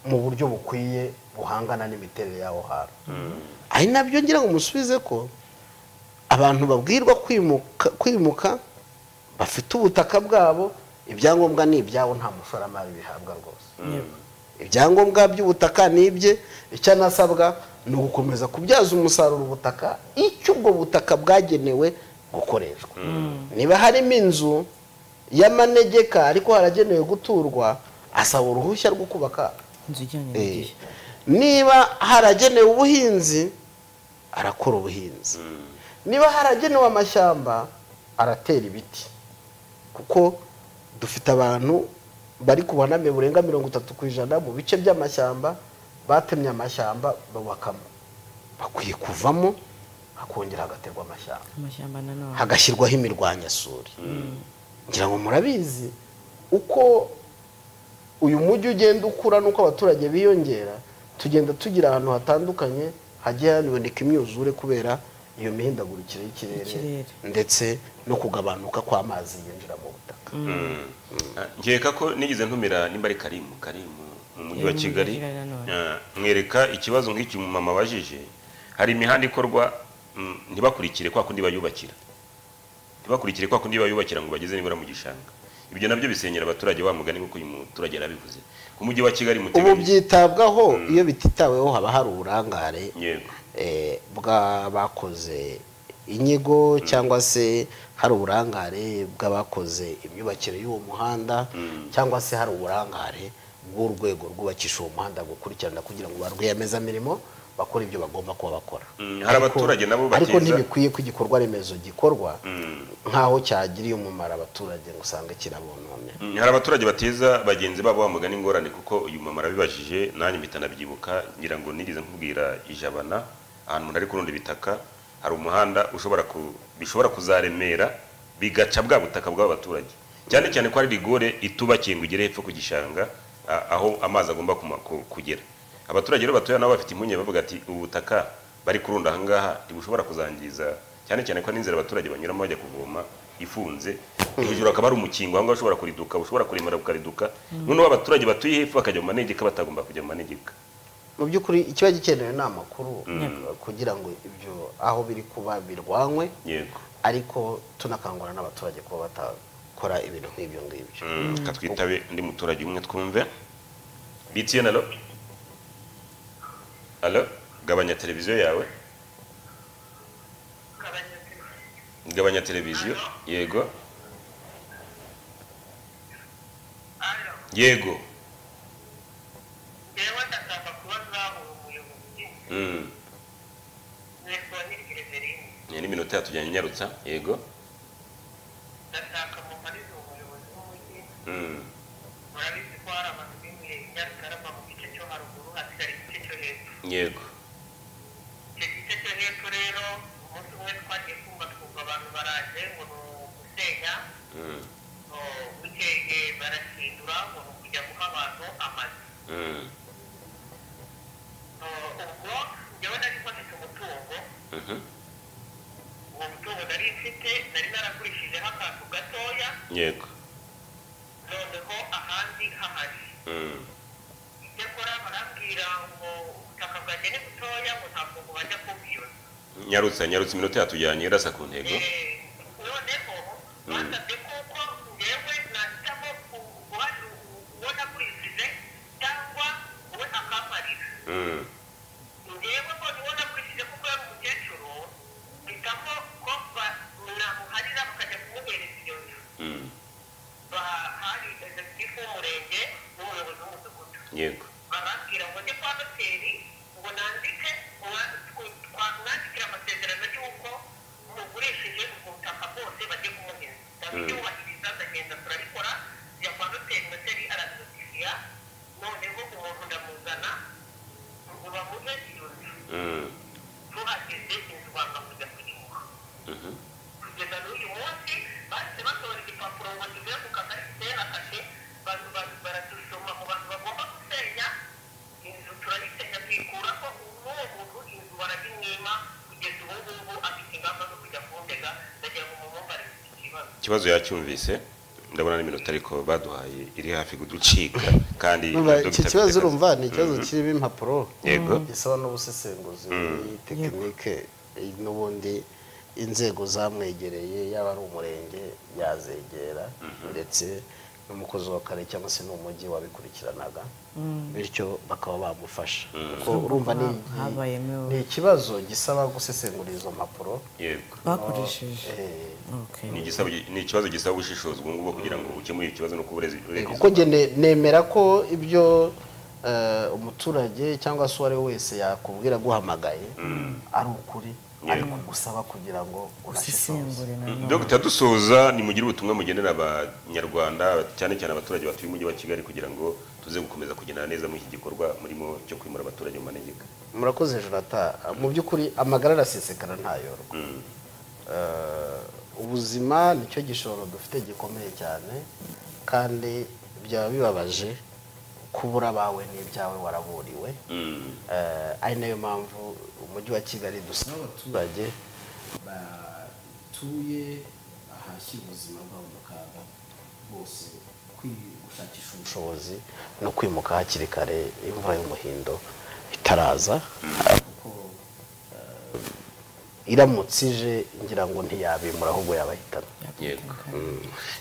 S3: mu buryo bukwiye buhangana n'imiterere y'aho hantu ari nabyo ngira ngo musubize ko abantu babwirwa kwimuka kwimuka bafite ubutaka bwabo ibyangombwa ni ibyabo nta mushoramari bihabwa rwose
S2: yego
S3: ibyangombwa by'ubutaka ni ibye icyo anasabwa ni ugukomeza kubyaza umusaruro ubutaka icyo ubwo butaka bwagenewe gukoreshwa niba harimo inzu y'amanegeka ariko haragenewe guturwa asaba uruhushya rwo kubaka
S2: inzu ijyanye
S3: Eh,
S2: n'igihe
S3: niba haragenewe ubuhinzi arakora ubuhinzi niba haragenewe amashyamba aratera ibiti kuko dufite abantu bari ku buhaname burenga mirongo itatu ku ijana mu bice by'amashyamba batemye amashyamba babakamo bakwiye kuvamo hakongera hagaterwa amashyamba
S2: amashyamba nanone
S3: hagashyirwaho imirwanyasuri ngira ngo murabizi uko uyu mujyi ugenda ukura n'uko abaturage biyongera tugenda tugira ahantu hatandukanye hagiye hanaboneka imyuzure kubera iyo mihindagurikire y'ikirere
S2: Ikirere.
S3: ndetse no kugabanuka kw'amazi yinjira mu butaka
S1: Ah, nkeka ko nigeze ntumira nimba ari karimu karimu mu mujyi
S2: Eh,
S1: wa
S2: mu
S1: kigali
S2: Mujyi wa Kigali nanone.
S1: Ah, mwereka ikibazo nk'iki umumama abajije hari imihanda ikorwa mm, ntibakurikire kwa kundi bayubakira ntibakurikire kwa kundi bayubakira ngo bageze nibura mu gishanga ibyo nabyo bisenyera abaturage wa mugani nk'uko uyu muturage yarabivuze ku mujyi wa kigali
S3: ubu
S1: muteganyije
S3: byitabwaho iyo bititaweho haba hari uburangare
S1: yego
S3: eh, bw'abakoze inyigo cyangwa se hari uburangare bw'abakoze imyubakire y'uwo muhanda cyangwa se hari uburangare bw'urwego rwubakisha uwo muhanda gukurikirana kugira ngo ba rwiyemezamirimo bakore ibyo bagomba kuba bakora
S1: Mm, hari
S3: Ariko-
S1: abaturage nabo
S3: ariko
S1: bakiza-
S3: ntibikwiye ko igikorwa remezo gikorwa nk'aho cyagiriye umumaro abaturage ngo usange kirabononera
S1: Mm, hari abaturage bateza bagenzi babo wa mugani ingorane kuko uyu mama arabibajije nanjye mpita nabyibuka ngira ngo nigeze nkubwira ijabana ahantu umuntu ari kurunda ibitaka hari umuhanda ushobora ku, bishobora kuzaremera bigaca bwa butaka bw'abaturage cyane cyane ko hari rigore itubakiye ngo igere hepfo ku gishanga a- aho amazi agomba kuma- ku- kugera abaturage rero batuye nabo bafite impungenge bavuga ati ubu butaka bari kurunda aha ngaha ntibushobora kuzangiza cyane cyane ko n'inzira abaturage banyuramo bajya kuvoma ifunze hejuru hakaba hari umukingo aho ngaho ushobora kuriduka ushobora kurimara ukariduka noneho abaturage batuye hepfo bakajya mu manegeka batagomba kujya mu manegeka
S3: mu by'ukuri ikiba gikenewe ni amakuru
S1: Mm.
S3: kugira ngo ibyo aho biri kuba birwanywe
S1: yego
S3: ariko tunakangurira n'abaturage kuba batakora ibintu nk'ibyo ngibyo
S1: Mm, ka twitabe undi muturage umwe twumve btn alo alo gabanya televiziyo yawe gabanya televiziyo yego yego
S4: yewe ndashaka kubaza ubuyobozi
S1: Mm,
S4: nitwa nyirigereveringi
S1: iyi ni iminota yatujyanye nyarutsa yego
S4: ndashaka mumarize ubuyobozi bw'umujyi
S1: Mm,
S4: murabizi ko hari amazu bimwe nyarutarama mu gice cyo haruguru hasigara igice cyo hepfo
S1: yego
S4: icyo gice cyo hepfo rero umunsi umwe twagiye kumva twumva abantu baraje ngo ni ugusenya
S1: Mm,
S4: ngo bukeye barahindura ngo ni ukujya guha abantu amazu
S1: mm,
S4: ubwo njyewe nari mfite umutungo
S1: mhm,
S4: uwo mutungo nari mfite nari naragurishijeho akantu gatoya
S1: yego
S4: noneho ahandi hahari
S1: Mm,
S4: icyakora barambwira ngo ubutaka bwanjye ni butoya ngo ntabwo bubasha kubwiba
S1: nyarutsa nyarutsa iminota yatujyanye irasa ku ntego
S4: noneho basabye kuko ngewe nahitamo ku- guhana uwo nagurishije cyangwa uwe akamparira
S1: Mm,
S4: ngewe ngo niwo nagurishije kuko yari umukecuru mpitamo ko ba- namuharira bakajya kumuhereza iyo nzu
S1: mm,
S4: Ba- hari egisifu w'umurenge n'umuyobozi w'umudugudu
S1: yego
S4: barambwira ngo njye kwa noteri ngo nandike uwa- tw- twamwandikira amasezerano y'uko mugurishije ubwo butaka bwose bajye kumuhereza ndabyubahiriza ndagenda turabikora njya kwa noteri noteri arabinosifira noneho umuntu ndamuzana ngo bamuhe iyo nzu
S1: Mm,
S4: tuhageze inzu banga kujya kuyimuha
S1: mhm,
S4: kugeza n'uyu munsi bahise batora igipapuro ngo kivuye ku kagari giteye na kashe bantu bantu baradusoma mu bantu bagomba gusenya inzu turayisenya tuyikuraho n'uwo muntu inzu baragimwima kugeza ubu ngubu afite ingamba zo kujya kuntega ndagira ngo mumumbare iki kibazo
S1: ikibazo yacyumvise ndabona n'iminota ariko baduhaye iri hafi kuducika kandi na
S3: iki
S1: Dr.
S3: kibazo
S1: Peter-
S3: urumva ni ikibazo kirimo impapuro
S1: Yego.
S3: isaba n'ubusesenguzi tekinike n'ubundi inzego zamwegereye yaba ari umurenge yazegera ndetse n'umukozi w'akarere cyangwa se n'umujyi wabikurikiranaga bityo bakaba bamufasha kuko urumva ni
S2: Habayemeho.
S3: ni ikibazo gisaba gusesengura izo mpapuro
S1: yego
S2: bakoresheje
S3: Eh,
S2: Okay.
S1: Ni igisabo- ni ikibazo gisaba ubushishozi ubu ngubu kugira ngo ukemure ikibazo no kuburezi
S3: Eh, kuko njye ne- nemera ko ibyo eh, umuturage cyangwa se uwo ari we wese yakubwira aguhamagaye ari ukuri ariko gusaba kugira ngo unashishoze
S2: usesengure nanone
S1: dogita dusoza nimugire ubutumwa mugenera abanyarwanda cyane cyane abaturage batuye umujyi wa kigali kugira ngo tuze gukomeza kugendana neza muri iki gikorwa murimo cyo kwimura abaturage mu manegeka
S3: murakoze jonata mu by'ukuri amagara arasesekara ntayorwa
S1: Mm,
S3: Eh, ubuzima nicyo gishoro dufite gikomeye cyane kandi byaba bibabaje kubura abawe n'ibyawe waraburiwe
S1: mm,
S3: Eh, ari nayo mpamvu umujyi wa kigali dusaba abaturage batuye ahashyira ubuzima bwabo mu kaga bose gushakisha ubushobozi no kwimuka hakiri kare imvura y'umuhindo itaraza kuko eh, iramutse ije ngira ngo ntiyabimura ahubwo yabahitana
S1: yego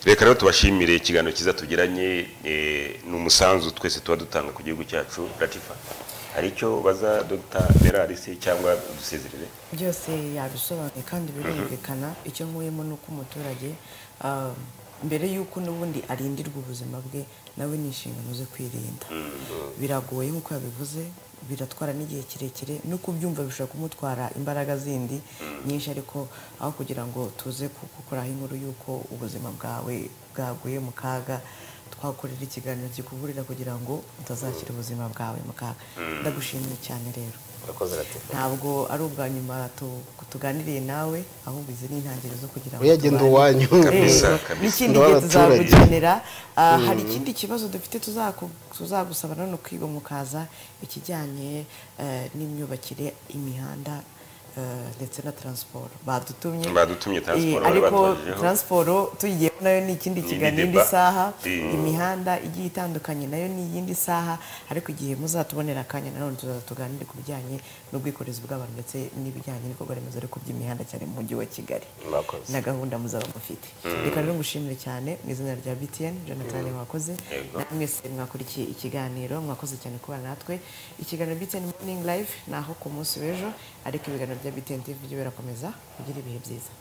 S1: reka rero tubashimire ikiganiro cyiza tugiranye eh, ni umusanzu twese tuba dutanga ku gihugu cyacu ratifa hari icyo baza dogita berari se cyangwa udusezerere
S2: byose yabisobanuye kandi birumvikana icyo nkuyemo ni uko umuturage ah, mbere y'uko n'ubundi arindirwa ubuzima bwe nawe ni inshingano zo kwirinda biragoye nk'uko yabivuze biratwara n'igihe kirekire no kubyumva bishobora kumutwara imbaraga zindi nyinshi ariko aho kugira ngo tuze ku- gukoraho inkuru y'uko ubuzima bwawe bwaguye mu kaga twakorera ikiganiro kikuburira kugira ngo utazashyira ubuzima bwawe mu kaga ndagushimiye cyane rero
S3: urakoze ratifa
S2: ntabwo ari ubwa nyuma tu- tuganiriye nawe ahubwo izi ni intangiriro zo kugira ngo
S3: Oya, genda
S2: tubane.
S3: uwanyu.
S2: Eh,
S1: Kabisa, kabisa.
S2: n'ikindi
S3: Ndi
S2: gihe
S3: w'abaturage.
S2: tuzagukenera Ah, hari ikindi kibazo dufite tuzaku- tuzagusaba nanone kwiga mukaza ikijyanye eh, n'imyubakire imihanda eh, ndetse na taransiporo badutumye
S1: Badutumye transport,
S2: Eh, ariko
S1: batubagejejeho.
S2: taransiporo tuyigiyemo nayo ni ikindi
S1: Ni
S2: kiganiro
S1: indi
S2: indi
S1: deba.
S2: saha
S1: Eh.
S2: imihanda igiye itandukanye nayo ni iyindi saha ariko igihe muzatubonera akanya nanone tuzaza tuganire ku bijyanye n'ubwikorezi bw'abantu ndetse n'ibijyanye n'ibikorwa remezo ariko by'imihanda cyane mu mujyi wa kigali
S1: Mwakoze.
S2: na gahunda muzaba mufite reka rero ngushimire cyane mu izina rya btn jonathan mwakoze
S1: Yego.
S2: na mwese mwakurikiye ikiganiro mwakoze cyane kubana natwe ikiganiro btn morning live ni aho ku munsi w'ejo ariko ibiganiro bya btn tv byo birakomeza kugira ibihe byiza